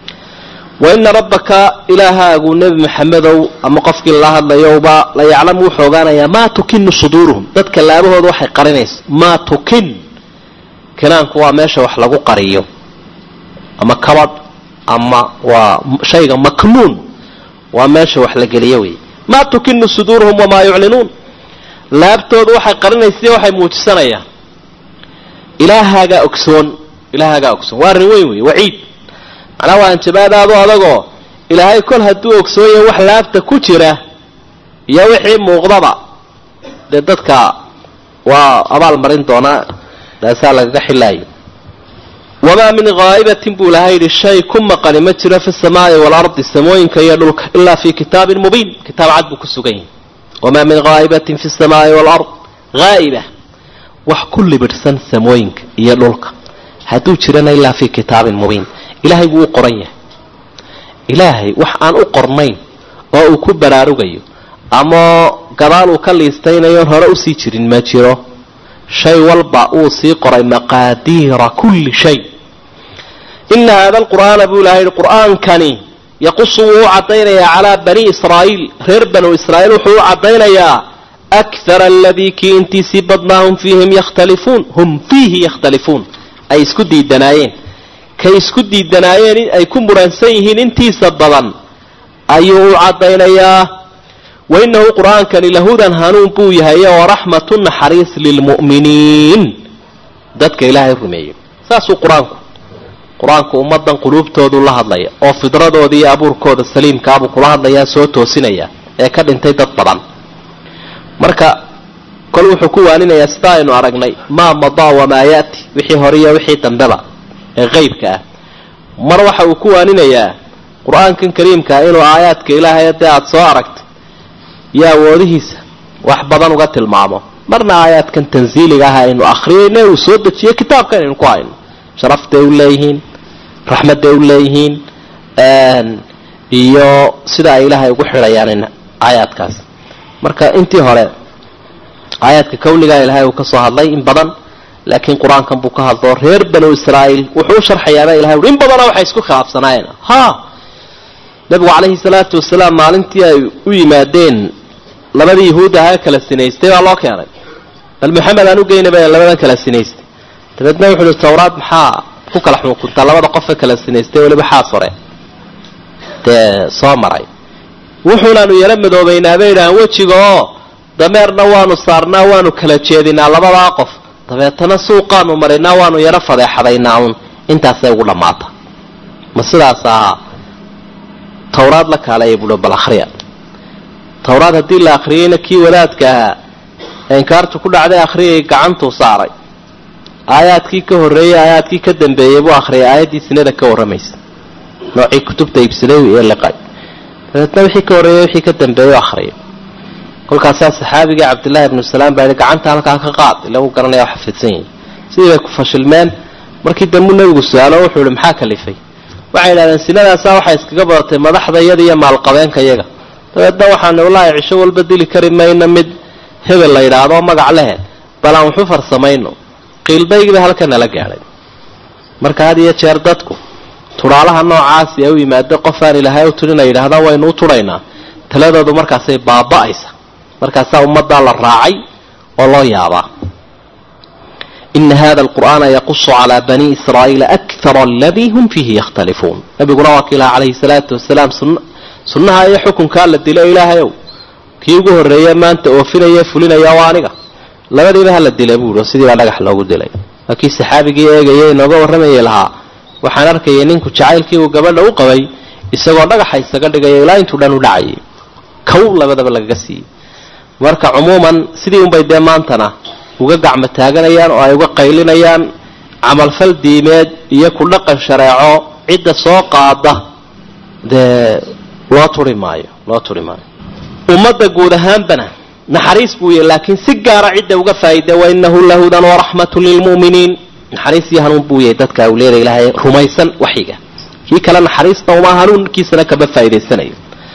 wa ina rabbaka ilaahaagu nebi maxamedow ama qofkii lala hadlayowba la yaclamu wuxuu ogaanayaa maa tukinu suduuruhum dadka laabahooda waxay qarinayso maa tukin kinaanku waa meesha wax lagu qariyo ama kabadh ama waa shayga maknuun waa meesha wax la geliyo wey maa tukinu suduuruhum wamaa yuclinuun laabtooda waxay qarinaysa waxay muujisanayaan ilaahaagaa ogsoon ilaahaagaa ogsoon waa arrin weyn wey waciid macnaha waa anjabaadaadu adagoo ilaahay kol hadduu ogsoon yahay wax laabta ku jira iyo wixii muuqdaba dee dadka waa abaal marin doonaa daasaa lagaga xilaayo wamaa min haa'ibatin buu ilahay yidhi shay ku maqani ma jiro fi samaa'i waalardi samooyinka iyo dhulka ilaa fii kitaabin mubiin kitaab cad buu ku sugan yahay wamaa min haa'ibatin fi samaa'i waalard haa'iba wax ku libidhsan samooyinka iyo dhulka hadduu jirana ilaa fii kitaabin mubiin ilaahay wuu u qoran yahay ilaahay wax aan u qornayn oo uu ku baraarugayo ama gadaal uu ka liistaynayoon hore usii jirin ma jiro shay walba uu sii qoray maqaadiira kulli shay ina haada alqur'aana buu ilahay yihi qur'aankani yaqusu wuu u caddaynayaa calaa bani israa'iil reer banu israa'iil wuxuu u caddaynayaa akthara aladii kii intiisii badnaa hum fiihim yakhtalifuun hum fiihi yakhtalifuun ay isku diidanaayeen kay isku diidanaayeen ay ku muransan yihiin intiisa badan ayuu u caddaynayaa wainahu qur'aankani lahudan hanuun buu yahay waraxmatu naxariis lilmu'miniin dadka ilaahay rumeeyey saasuu qur-aanku qur-aanku ummadan quluubtoodu la hadlaya oo fidradooda iyo abuurkooda saliimkaabuu kula hadlayaa soo toosinaya ee ka dhintay dad badan marka kol wuxuu ku waaninayaa sida aynu aragnay maa madaa wamaa yaati wixii hore iyo wixii dambeba ee qeybka ah mar waxa uu ku waaninayaa qur-aankan kariimkaa inuu aayaadka ilaahay dee aada soo aragtay iyo awoodihiisa wax badan uga tilmaamo marna aayaadkan tansiiliga ah aynu akhriyayno uu soo dejiyo kitaabkan aynu ku hayno sharaftay u leeyihiin raxmadday u leeyihiin iyo sida ay ilaahay ugu xidhayaan aayaadkaas marka intii hore aayaadka kawnigaa ilaahay uu ka soo hadlay in badan laakiin qur-aankan buu ka hadlo reer banu israa'iil wuxuu u sharxayaaba ilahay ui in badana waxay isku khilaafsanaayeen ha nabigu calayhi salaatu wasalaam maalintii ay u yimaadeen labadii yahuud ahaa kala sinaystay baa loo keenay bal maxamed aan u geynaba labadan kala sinaystay dabeedna wuxu uhi tawraad maxaa ku kala xukuntaa labada qofe kala sinaystay weliba xaas hore dee soo maray wuxuunaanu yaro madoobaynaa bay idhahaan wejiga oo dameerna waanu saarnaa waanu kala jeedinaa labadaa qof dabeetana suuqaanu marinaa waanu yaro fadeexadaynaa uun intaasay ugu dhammaata ma sidaas ahaa tawraad la kaalaya buuhi bal akhriya tawraad haddii la akhriyeyna kii wadaadka ahaa inkaartu ku dhacday akhriyay gacantuu saaray aayaadkii ka horreeyey aayaadkii ka dambeeyey buu akhriyay aayaddii sinada ka warramaysa noocii kutubta iibsaday ee liqay dabeetna wixii ka horreeyey wixii ka dambeeyey akhriyay kolkaasaa saxaabiga cabdillaahi ibnu salaam baa yihi gacanta halkaa ka qaad ila uu garanaya oo xafidsan yahay sidii bay ku fashilmeen markii dambuu nebigu su-aalo wuxuu ihi maxaa kalifay waxay yidhahdeen sinadaasaa waxay iskaga badatay madaxda iyada iyo maalqabeenka iyaga dabeedna waxaanu wallaahi cisho walba dili kari mayno mid hebel la yidhaahdo magac lehe bal aan waxu farsamayno qiilbaygiiba halka nala gaadhay marka had iyo jeer dadku tudhaalaha noocaasi ee u yimaado qof aan ilaahay u tudhin ay yidhaahdaan waynu u tudhaynaa taladoodu markaasay baaba'aysa markaasaa ummaddaa la raacay oo loo yaabaa ina hada alqur'aana yaqusu calaa bani israa'iila akthara aladii hum fiihi yakhtalifuun nabiguna waa kiilaha calayhi salaatu wasalaam sunnaha iyo xukunkaa la dilo ilaahayow kii ugu horreeye maanta oofinaya fulinaya waa aniga labadiiba hala dila buuhi oo sidii baa dhagax loogu dilay waa kii saxaabigii eegaya inooga warramayay lahaa waxaan arkayay ninku jacaylkii uu gabadha u qabay isagoo dhagaxa isaga dhigaya ilaa intuu dhan u dhacayay kow labadaba lagaga siiyey marka cumuuman sidii unbay dee maantana uga gacmo taaganayaan oo ay uga qaylinayaan camalfal diimeed iyo ku dhaqan shareeco cidda soo qaada dee loo turi maayo loo turi maayo ummadda guud ahaanbana naxariis buu yahy laakiin si gaara cidda uga faa'iida wainahu lahudan waraxmatun lilmu'miniin naxariis iyo hanuun buu yahay dadka awliyada ilaahay rumaysan waxyiga kii kale naxariista uma hanuunkiisana kama faa'idaysanayo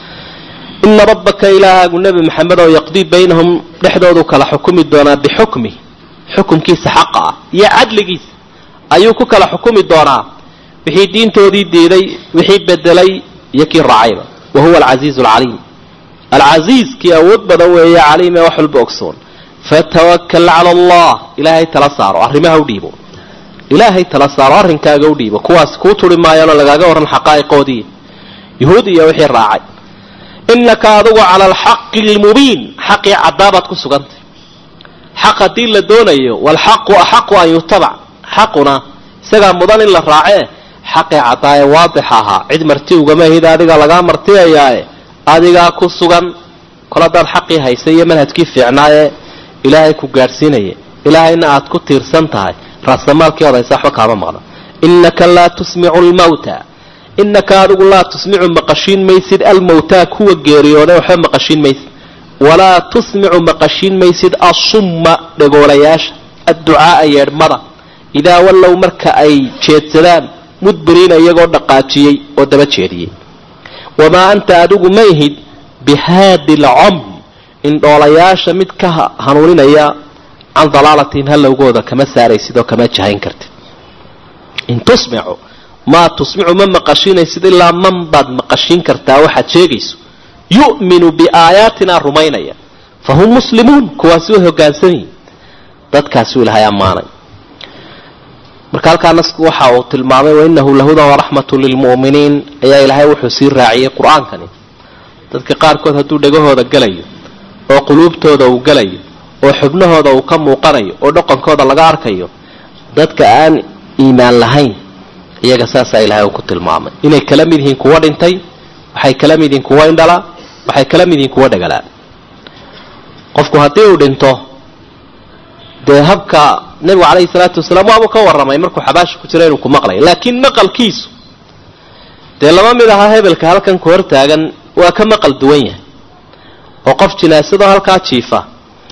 ina rabbaka ilaahaagu nebi maxamed oo yaqdii baynahum dhexdoodu kala xukumi doonaa bixukmi xukumkiisa xaqa ah iyo cadligiisa ayuu ku kala xukumi doonaa wixii diintoodii diiday wixii bedelay iyo kii raacayba wa huwa alcasiizu alcaliim alcasiiz kii awood badan weeye caliim ee wax walba ogsoon fatawakal cala allah ilaahay tala saaro arrimaha u dhiibo ilaahay tala saaro arrinkaaga u dhiibo kuwaas kuu turi maayaanoo lagaaga warran xaqaa'iqoodii yuhuud iyo wixii raacay inaka adigu cala alxaqi almubiin xaqii cadaabaad ku sugantay xaq haddii la doonayo waalxaqu axaqu an yutabac xaquna isagaa mudan in la raacee xaqii caddaaye waadix ahaa cid marti ugama hid adiga lagaa martiyayaae adigaa ku sugan kol haddaad xaqii haysay iyo manhajkii fiicnaayee ilaahay ku gaadhsiinaya ilaahayna aad ku tiirsan tahay raasamaalkii odaysa waxba kaama maqna inaka laa tusmicu lmawta inaka adigu laa tusmicu maqashiin maysid almawtaa kuwa geeriyooday waxba maqashiin maysid walaa tusmicu maqashiin maysid asumma dhegoolayaasha adducaaa yeedhmada idaa wallow marka ay jeedsadaan mudbiriina iyagoo dhaqaajiyey oo daba jeediyey wamaa anta adigu mayhid bihaadi lcamy indhoolayaasha mid ka hanuuninaya can dalaalatin halowgooda kama saaraysid oo kama jahayn kartid in tusmicu maa tusmicu ma maqashiinaysid ilaa man baad maqashiin kartaa waxaad sheegayso yu'minu biaayaatina rumaynaya fa hum muslimuun kuwaasi way hogaansan yihin dadkaasuu ilahay ammaanay marka halkaa nasku waxa uu tilmaamay wainahu lahudan waraxmatu lilmu'miniin ayaa ilaahay wuxuu sii raaciyey qur-aankani dadka qaarkood hadduu dhegahooda gelayo oo quluubtooda uu gelayo oo xubnahooda uu ka muuqanayo oo dhaqankooda laga arkayo dadka aan iimaan lahayn iyaga saasaa ilahay uu ku tilmaamay inay kala mid yihiin kuwa dhintay waxay kala mid yihiin kuwa indhala waxay kala mid yihiin kuwa dhagalaa qofku haddii uu dhinto dee habka nebigu calayhi salaatu wasalaam waabuu ka warramay markuu xabaasha ku jira inuu ku maqlayo laakiin maqalkiisu dee lama mid aha hebelka halkan ku hor taagan waa ka maqal duwan yahay oo qof jinaasadoo halkaa jiifa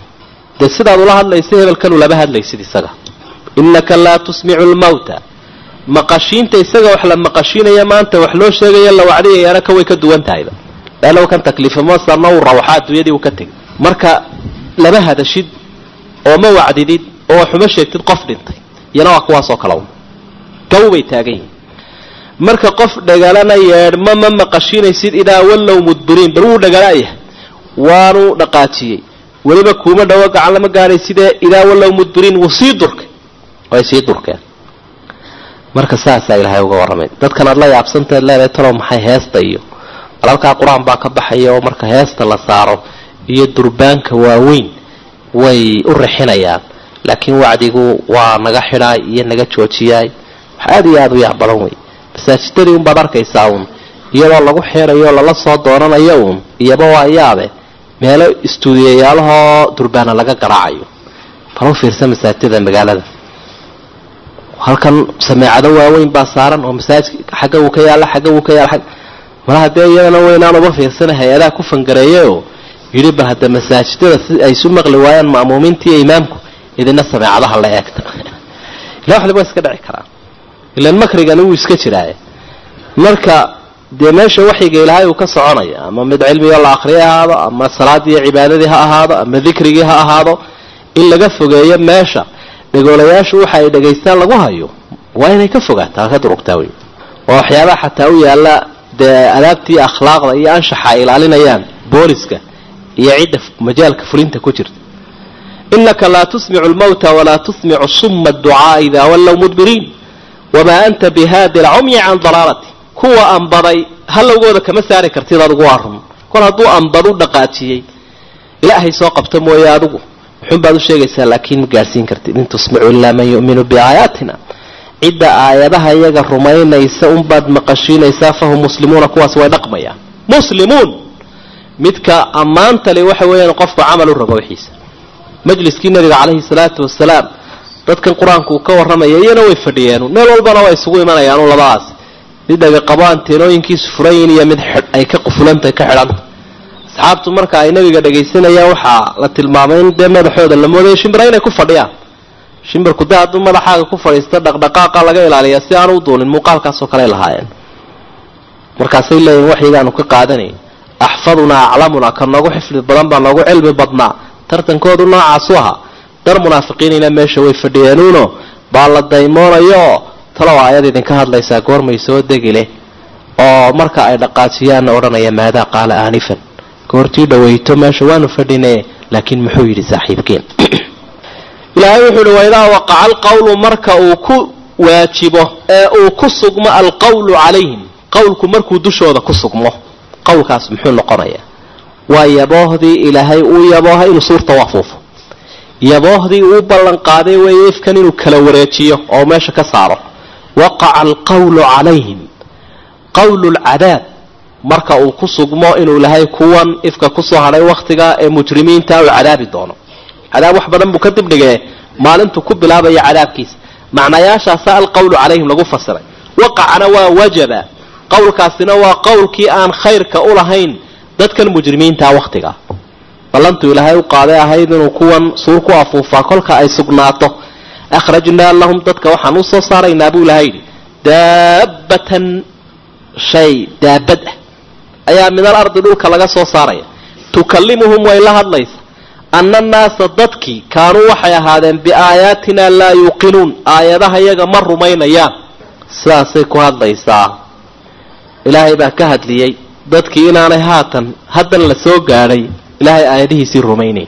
dee sidaad ula hadlaysa hebelkan ulama hadlaysid isaga innaka laa tusmicu lmawta maqashiinta isaga wax la maqashiinaya maanta wax loo sheegaya la wacdiyayaana ka way ka duwan tahayba leanna kan takliifamosarna uu rawxaa adduunyadii uu ka tegay marka lama hadashid oo ma wacdidid oo waxuma sheegtid qof dhintay iyana waa kuwaasoo kale un gaw bay taagan yihin marka qof dhagalana yeedhma ma maqashiinaysid idaa wallow mudbiriin bal wuu dhagala'yahay waanu dhaqaajiyey weliba kuuma dhawo gacan lama gaadhaysidee idaa wallow mudbiriin wuu sii durkay way sii durkeen marka saasaa ilaahay uga warramay dadkan aad la yaabsantaed leedahay talow maxay heesta iyo alalkaa qur-aan baa ka baxaya oo marka heesta la saaro iyo durbaanka waaweyn way u rixinayaan laakiin wacdigu waa naga xidhaay iyo naga joojiyaay wax aada iyo aada u yaab badan wey masaajidadii unbaad arkaysaa uun iyadoo lagu xeerayo lala soo doonanayo uun iyaba waa yaabe meelo istuudiyayaalahoo durbaana laga garaacayo bal u fiirsa masaajidada magaalada halkan sameecado waaweyn baa saaran oo masaajidka xagga wuu ka yaalla xagga wuu ka yaalla mala haddee iyadana weynaan uba fiirsana hay-adaha ku fangareeyayoo yidhi bal hadda masaajidada si ay isu maqli waayaan ma'muumiinta iyo imaamku idina sameecadaha la eegta ila wax liba iska dhici karaa ilan makrigani wuu iska jiraaye marka dee meesha waxyiga ilaahay uu ka soconaya ama mid cilmigo la akriya ha ahaado ama salaadii iyo cibaadadii ha ahaado ama dikrigii ha ahaado in laga fogeeyo meesha dhegoolayaashu waxa ay dhegaystaan lagu hayo waa inay ka fogaataa ka durugtaa wey oo waxyaabaha xataa u yaalla dee adaabtii akhlaaqda iyo anshaxa ay ilaalinayaan booliska iyo cidda majaalka fulinta ku jirta inaka laa tusmicu lmawta walaa tusmicu suma adducaaa idaa wallow mudbiriin wamaa anta bihaadi alcumyi can dalaalati kuwa ambaday halowgooda kama saari kartid adigu waa run kol hadduu ambadu dhaqaajiyey ilaahay soo qabta mooye adigu muxuun baad u sheegaysaa laakiin ma gaadhsiin kartid in tusmicu ilaa man yu'minu biaayaatina cidda aayadaha iyaga rumaynaysa unbaad maqashiinaysaa fahum muslimuuna kuwaas way dhaqmayaan muslimuun midka ammaantali waxa weeyaan qofku camal u rabo wixiisa majliskii nabiga calayhi salaatu wasalaam dadkan qur-aanku uu ka warramaya iyana way fadhiyeen meel walbana waa isugu imanayaan labadaas mid dhagaqabo anteenooyinkiisu furayin iyo mid ay ka qufulantay ka xidhanta asxaabtu marka ay nabiga dhagaysanayaan waxaa la tilmaamay in dee madaxooda la moodayo shimbira inay ku fadhiyaan shimbirku dee hadduu madaxaaga ku fadhiisto dhaqdhaqaaqa laga ilaaliya si aan u duulin muuqaalkaasoo kale lahaayeen markaasay leeyihin waxyigaanu ka qaadanayn axfadunaa aclamunaa ka noogu xifdi badan baa noogu cilmi badnaa tartankoodu noocaasu ahaa dar munaafiqiinina meesha way fadhiyeenuuno baa la daymoonayooo talow aayad idinka hadlaysaa goormay soo degi leh oo marka ay dhaqaajiyaanna odhanaya maadaa qaala aanifan goortii dhawayto meesha waanu fadhine laakiin muxuu yidhi saaxiibkeen ilaahay wuxuu ihi waidaa waqaca alqawlu marka uu ku waajibo ee uu ku sugmo alqawlu calayhim qawlku markuu dushooda ku sugmo qawlkaas muxuu noqonayaa waa yaboohdii ilaahay uu yabooha inuu suurta u afuufo yaboohdii uu ballan qaaday weeye ifkan inuu kala wareejiyo oo meesha ka saaro waqaca alqawlu calayhim qawlu lcadaab marka uu ku sugmo inuu ilahay kuwan ifka kusoo hadhay wakhtiga ee mujrimiinta uu cadaabi doono cadaab wax badan buu ka dibdhigee maalintuu ku bilaabaya cadaabkiisa macnayaashaasa alqawlu calayhim lagu fasiray waqacana waa wajaba qowlkaasina waa qowlkii aan khayrka u lahayn dadkan mujrimiintaa wakhtiga ballantuu ilaahay u qaaday ahayd inuu kuwan suur ku afuufaa kolka ay sugnaato akhrajnaa lahum dadka waxaan u soo saaraynaa buu ilahay yidhi daabbatan shay daabad ah ayaa midal ardi dhulka laga soo saaraya tukallimuhum way la hadlaysa anna annaasa dadkii kaanuu waxay ahaadeen biaayaatina laa yuuqinuun aayadaha yaga ma rumaynayaan sidaasay ku hadlaysaa ilaahay baa ka hadliyey dadkii inaanay haatan haddan la soo gaadhay ilaahay aayadihiisii rumaynayn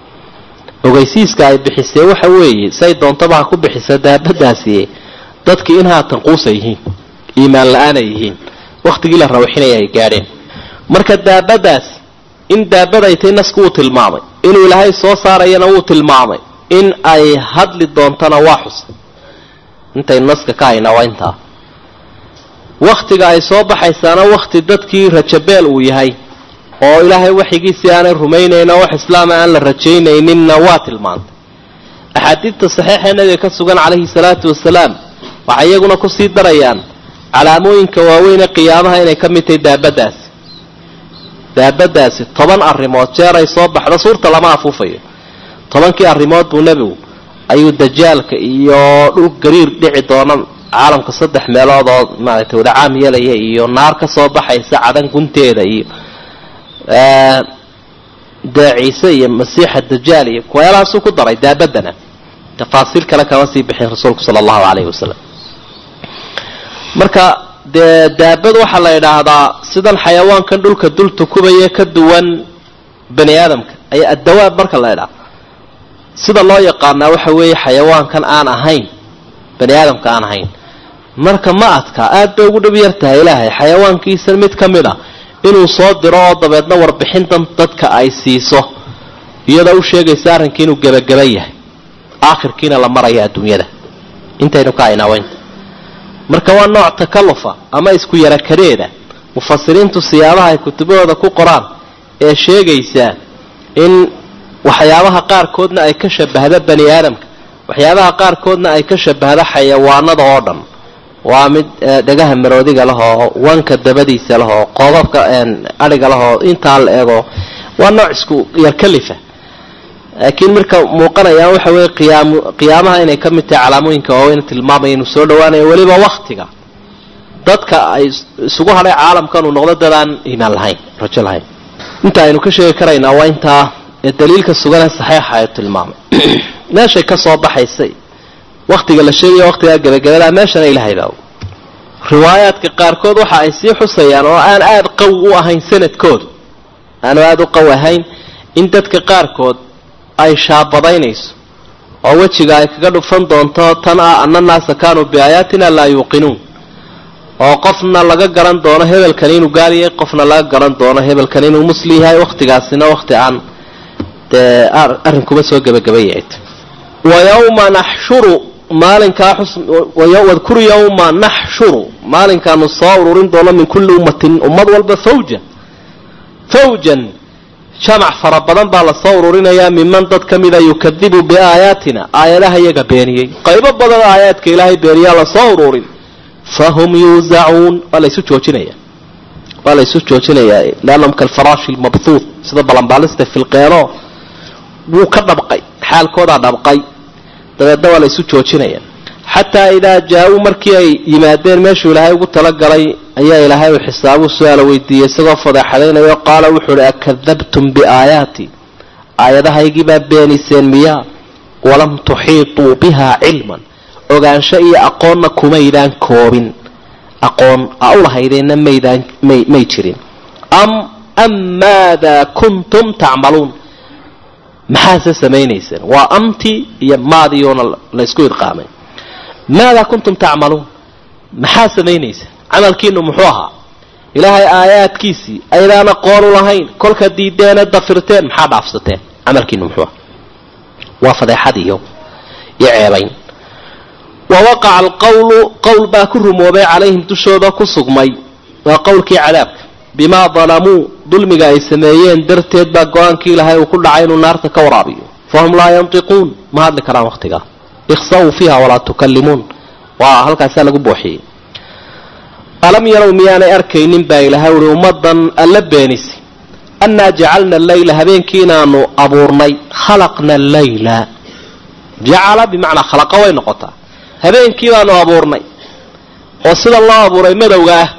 ogeysiiska ay bixisee waxa weeye say doontaba ha ku bixisa daabadaasi dadkii in haatan quusa yihiin iimaan la-aan ay yihiin wakhtigii la rawxinaya ay gaadheen marka daabadaas in daabaday tay nasku wuu tilmaamay inuu ilaahay soo saarayana wuu tilmaamay in ay hadli doontana waa xusa intaynu naska ka haynaa waa intaa wakhtiga ay soo baxaysaana wakhti dadkii rajabeel uu yahay oo ilaahay waxigiisii aanay rumaynayn oo wax islaama aan la rajaynayninna waa tilmaantay axaadiidta saxiixa nabiga ka sugan calayhi salaatu wasalaam waxay iyaguna kusii darayaan calaamooyinka waaweyn ee qiyaamaha inay ka mid tahay daabadaasi daabadaasi toban arrimood jeer ay soo baxdo suurta lama afuufayo tobankii arrimood buu nebigu ayuu dajaalka iyo dhul gariir dhici doona caalamka saddex meelood oo maaragtay wada caam yeelaya iyo naar ka soo baxaysa cadan gunteeda iyo dee ciise iyo masiixa dajaal iyo kuweelahaasuu ku daray daabadana tafaasiil kale kama sii bixin rasuulku sala allahu calayhi wasalam marka dee daabad waxaa la yidhaahdaa sidan xayawaankan dhulka dul tukubaya ka duwan bani aadamka ayaa addawaab marka la ydhaha sida loo yaqaanaa waxa weeye xayawaankan aan ahayn bani aadamka aan ahayn marka ma adka aad bay ugu dhib yar tahay ilaahay xayawaankiisa mid ka mid a inuu soo diro oo dabeedna warbixintan dadka ay siiso iyadoo u sheegaysa arrinkii inuu gebagaba yahay aakhirkiina la maraya adduunyada intaynu ka aynaaweynta marka waa nooc takalufa ama isku yarakadeeda mufasiriintu siyaabaha ay kutubahooda ku qoraan ee sheegaysa in waxyaabaha qaarkoodna ay ka shabahda bani aadamka waxyaabaha qaarkoodna ay ka shabahda xayawaanada oo dhan waa mid dhagaha maroodiga lahoo wanka dabadiisa lahoo qoobabka adhiga lahoo intaa la ego waa nooc isku yarkalifa laakiin marka muuqanayaan waxa weeye qiyaam qiyaamaha inay ka mid tahay calaamooyinka waaweyn tilmaamaya inuu soo dhawaanayo weliba waktiga dadka ay isugu hadhay caalamkan uu noqdo dad aan iimaan lahayn rajo lahayn inta aynu ka sheegi karaynaa waa intaa ee daliilka suganee saxiixa ay tilmaamay meeshay ka soo baxaysay waktiga la sheegaya waktigaa gebagabadaa meeshana ilahay baa riwaayaadka qaarkood waxa ay sii xusayaan oo aan aada qawi u ahayn sanadkoodu aanu aada u qawi ahayn in dadka qaarkood ay shaabadaynayso oo wejiga ay kaga dhufan doonto tan ah ana naasa kaanuu biaayaatina laa yuuqinuun oo qofna laga garan doono hebelkan inuu gaariyay qofna laga garan doono hebelkan inuu musli yahay wakhtigaasina wakhti aan dee arrinkuba soo gebagabayay wa yawma naxshuru maalinkaa wadkur yawma naxshuru maalinkaanu soo ururin doono min kulli ummatin ummad walba fawja fawjan jamac fara badan baa lasoo ururinayaa miman dad ka mida yukadibu biaayaatina aayadaha iyaga beeniyey qaybo badan aayaadka ilaahay beeniyaa lasoo ururin fahum yuuzacuun waa laysu joojinaya waa laysu joojinayaa leannahum kalfaraashi lmabhuud sida balanbaalista filqeeno wuu ka dhabqay xaalkoodaa dhabqay dabeedna waa laysu joojinaya xataa idaa jaa-uu markii ay yimaadeen meeshuu ilaahay ugu talagalay ayaa ilaahay uu xisaabuu su-aala weydiiyey isagoo fadeexadaynayo qaala wuxuu uhi akadabtum biaayaati aayadahaygii baa beeniseen miyaa walam tuxiituu bihaa cilman ogaansho iyo aqoonna kumaydaan koobin aqoon a u lahaydeenna maydaan may may jirin am am maadaa kuntum tacmaluun maxaase samaynayseen waa amti iyo maadiyoona laysku idqaamay maadaa kuntum tacmaluun maxaa samaynayseen camalkiinu muxuu ahaa ilaahay aayaadkiisii aydaan aqoon u lahayn kolka diideene dafirteen maxaa dhaafsateen camalkiinu muxuu aha waa fadeexad iyo iyo ceebayn wa waqaca alqawlu qowl baa ku rumoobay calayhim dushooda ku sugmay waa qowlkii cadaabka bimaa dalamuu dulmiga ay sameeyeen darteed baa go-aankii ilaahay uu ku dhacay inuu naarta ka waraabiyo fahum laa yantiquun ma hadli karaan waqtigaa ikhsaw fiiha walaa tukallimuun waa halkaasaa lagu booxiyey alam yarow miyaanay arkaynin baa ilahay uhi ummadan alla beenisi annaa jacalna alleyla habeenkii inaanu abuurnay khalaqna alleyla jacala bimacnaa khalaqa way noqotaa habeenkii baanu abuurnay oo sida loo abuuray madowga ah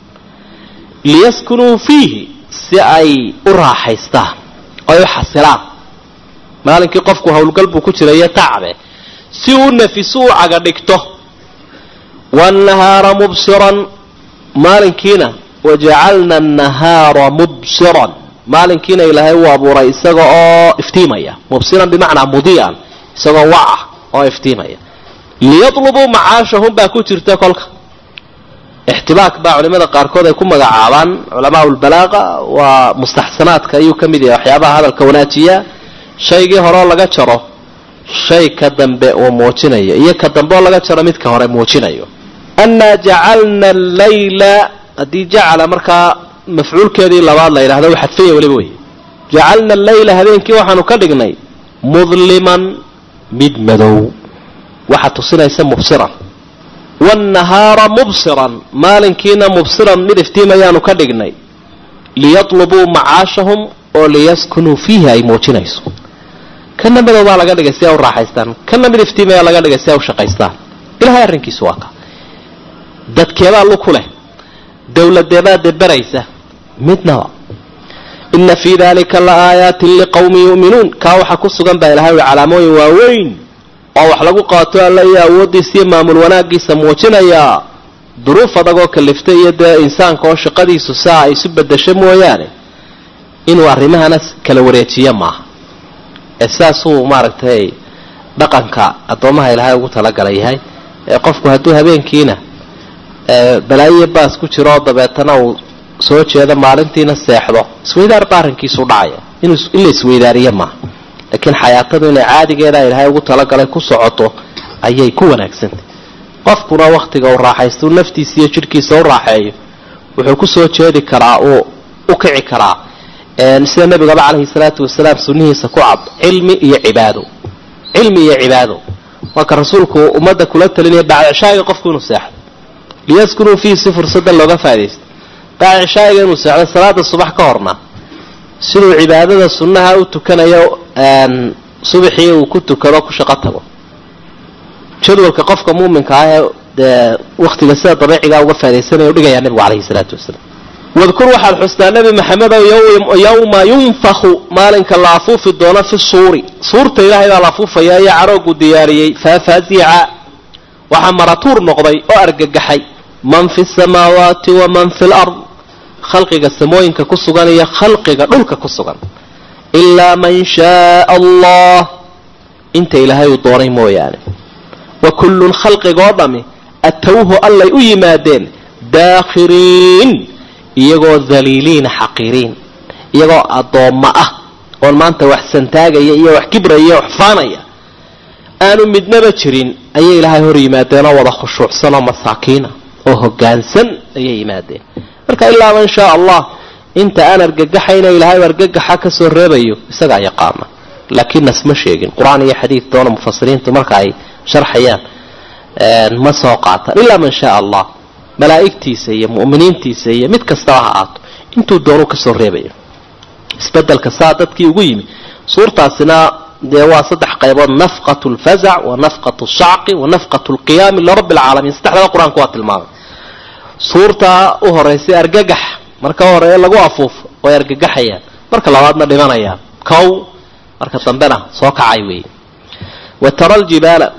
liyaskunuu fiihi si ay u raaxaystaan oy u xasilaan maalinkii qofku howlgal buu ku jirayo tacbe si uu nafisu u caga dhigto waannahaara mubsiran maalinkiina wajacalna annahaara mubsiran maalinkiina ilaahay uu abuuray isaga oo iftiimaya mubsiran bimacnaa mudii'an isagoo waca oo iftiimaya liyatlubuu macaashahum baa ku jirta kolka ixtibaak baa culimada qaarkood ay ku magacaabaan culamaa lbalaaqa waa mustaxsanaadka ayuu ka mid yahay waxyaabaha hadalka wanaajiya shaygii horeo laga jaro shay ka dambe uu muujinayo iyo ka dambe oo laga jaro midka hore muujinayo annaa jacalna allayla haddii jacala markaa mafcuulkeedii labaad la yidhahdo u xadfanya weliba wey jacalna allayla habeenkii waxaanu ka dhignay mudliman mid madow waxaa tusinaysa mubsiran waannahaara mubsiran maalinkiina mubsiran mid iftiimayaanu ka dhignay liyatlubuu macaashahum oo liyaskunuu fiihi ay muujinayso kana madow baa laga dhigay si ay u raaxaystaan kana mid iftiimaya laga dhigay si ay u shaqaystaan ilahay arrinkiisu waa ka dadkeebaa luku leh dowladeebaa deberaysa midnaba ina fii dalika la aayaatin liqowmin yu'minuun kaa waxaa ku sugan baa ilahay ui calaamooyin waaweyn oo wax lagu qaato alla iyo awooddiisa iyo maamul wanaagiisa muujinayaa duruuf adagoo kaliftay iyo dee insaanka oo shaqadiisu saa ay isu bedesho mooyaane inuu arrimahana kala wareejiyo maaha ee sidaasuu maaragtay dhaqanka addoomaha ilaahay ugu talagalay yahay ee qofku hadduu habeenkiina balaayiyo baas ku jiro oo dabeetana uu soo jeedo maalintiina seexdo isweydaar ba arrinkiisu dhacaya in la isweydaariyo maaha laakiin xayaatadu inay caadigeeda ilaahay ugu talagalay ku socoto ayay ku wanaagsantay qofkuna waktiga uu raaxaysto naftiisa iyo jidhkiisa u raaxeeyo wuxuu kusoo jeedi karaa uu u kici karaa sida nabigaba calayhi salaatu wasalaam sunnihiisa ku cad cilmi iyo cibaado cilmi iyo cibaado marka rasuulku ummadda kula talinaya bacdicishaa'iga qofku inuu seexdo liyaskunuu fiihi si fursada looga faa'idaysto bacdicishaa'iga inuu seexdo salaada subax ka horna siduu cibaadada sunnaha u tukanayo subaxii uu ku tukado ku shaqo tago jadwalka qofka muuminka ah ee dee waktiga sida dabiicigaa uga faa'idaysanaya u dhigayaa nabigu calayhi salaatu wasalaam wadkur waxaad xustaa nebi maxamedow yowma yunfaku maalinka la afuufi doono fi suuri suurta ilaahay baa la afuufaya iyo caroogu diyaariyey faafazica waxaa maratuur noqday oo argagaxay man fi samaawaati waman fi lard khalqiga samooyinka ku sugan iyo khalqiga dhulka ku sugan ilaa man shaaa allah inta ilaahay uu doonay mooyaane wa kullun khalqigoo dhami atowhu allay u yimaadeen daakhiriin iyagoo daliiliina xaqiiriin iyagoo addoomma ah oon maanta wax santaagaya iyo wax kibraya wax faanaya aanu midnaba jirin ayay ilaahay hor yimaadeenoo wada khushuucsan oo masaakiina oo hoggaansan ayay yimaadeen marka ilaa man shaa allah inta aan argagaxayna ilaahay argagaxa ka soo reebayo isagaa yaqaana laakiin nasma sheegin qur-aan iyo xadiid doona mufasiriintu marka ay sharxayaan ma soo qaataan ilaa man shaa allah malaa'igtiisa iyo mu'miniintiisa iyo mid kastaba ha aato intuu doonu kasoo reebayo isbedelka saa dadkii ugu yimi suurtaasina dee waa saddex qaybood nafqat lfazac wa nafqat shacqi wa nafqat lqiyaami lirabbi alcaalamiin saddexdaba qur-aanku waa tilmaamay suurtaa u horeysay argagax marka horeeye lagu afuufo way argagaxayaan marka labaadna dhimanayaan kow marka dambena soo kacay weeye wa tara ljibaala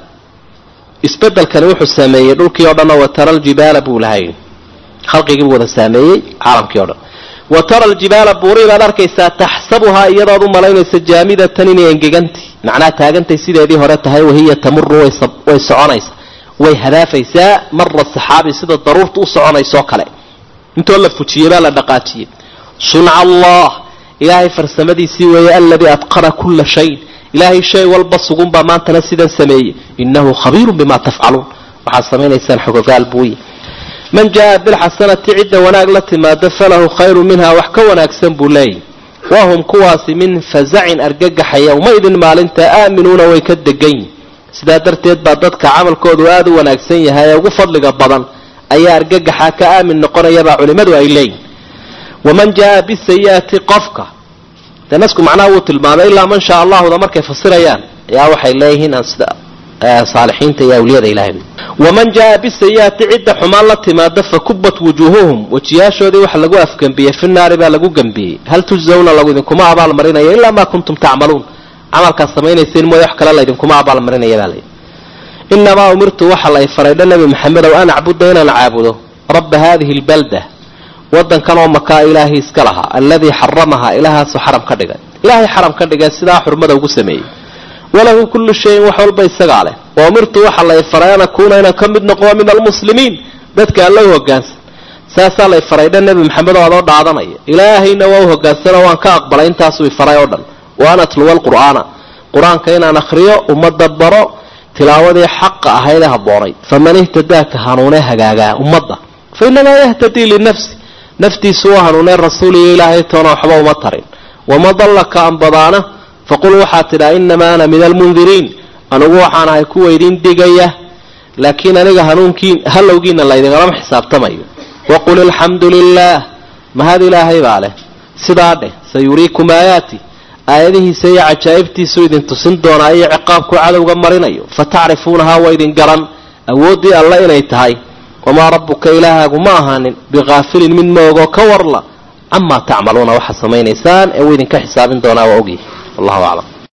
isbedelkani wuxuu saameeyey dhulkii o dhan oo watara aljibaala buu lahay khalqigiibuu wada saameeyey caalamkii o dhan wa tara aljibaala buurii baad arkaysaa taxsabuhaa iyadood u malaynaysa jaamidatan inay engeganti macnaha taagantay sideedii hore tahay wahiya tamuru way soconaysa way hadaafaysaa mara saxaabi sida daruurta u soconaysoo kale intoo la fujiyey baa la dhaqaajiyey sunca allah ilaahay farsamadiisii weeye aladii atqana kulla shayin ilaahay shay walba sugunbaa maantana sidan sameeyey inahu khabiirun bima tafcaluun waxaad samaynaysaan xogogaal buuyi man jaa bilxasanati cidda wanaag la timaado falahu khayru minha wax ka wanaagsan buu leeyahy wahum kuwaasi min fazacin argagaxa yowmaidin maalinta aaminuuna way ka degan yihin sidaa darteed baa dadka camalkoodu aada u wanaagsan yahay ee ugu fadliga badan ayaa argagaxa ka aamin noqonayabaa culimmadu ay leeyihin waman jaa bisayi'ati qofka dee nasku macnaha wuu tilmaamay ilaa man shaa allahuda markay fasirayaan ayaa waxay leeyihiin sida saalixiinta iyo awliyada ilahay waman jaa bisayi'ati cidda xumaan la timaada fakubat wujuuhuhum wejiyaashoodii waxa lagu afgembiyey fi naari baa lagu gembiyey hal tujzawna lagu idinkuma abaalmarinaya ilaa maa kuntum tacmaluun camalkaad samaynayseen mooye wax kale laydinkuma abaalmarinaya baa layidhi inamaa umirtu waxa lay faraydha nebi maxamedow an acbuda inaan caabudo rabba haadihi lbalda wadankan oo makaa ilaahay iska lahaa alladii xaramahaa ilaahaasoo xaram ka dhigay ilaahay xaram ka dhigay sidaa xurmada ugu sameeyey walahu kullu shayin wax walba isagaa leh wa umirtu waxa lay faray an akuuna inaan ka mid noqdo min almuslimiin dadka alla u hogaansan saasaa lay faraydha nebi maxamed oo adoo dhaadanaya ilaahayna waa u hogaansanoo waan ka aqbalay intaasuu ifaray oo dhan wa an atluwa alqur'aana qur-aanka inaan akhriyo ummadda baro tilaawadii xaqa ahayd ee habboonayd faman ihtadaaka hanuunee hagaagaa ummadda fa inamaa yahtadii linafsi naftiisu u hanuunee rasuuliyo ilaahay toona waxba uma tarin wama dallaka anbadaana faqul waxaad tidhaa inamaa ana min almundiriin anugu waxaan ahay kuwa idin digaya laakiin aniga hanuunkiin halowgiina laydingalama xisaabtamayo waqul alxamdu lilaah mahad ilaahay baa leh sidaa dheh sayuriikum aayaati aayadihiisa iyo cajaa'ibtiisuu idin tusin doonaa iyo ciqaabku cadowga marinayo fa tacrifuunahaa waa idin garan awooddii alle inay tahay wamaa rabbuka ilaahaagu ma ahaanin bikaafilin mid maogoo ka warla camaa tacmaluuna waxaad samaynaysaan ee uu idinka xisaabin doonaa waa ogyahay wallahu aclam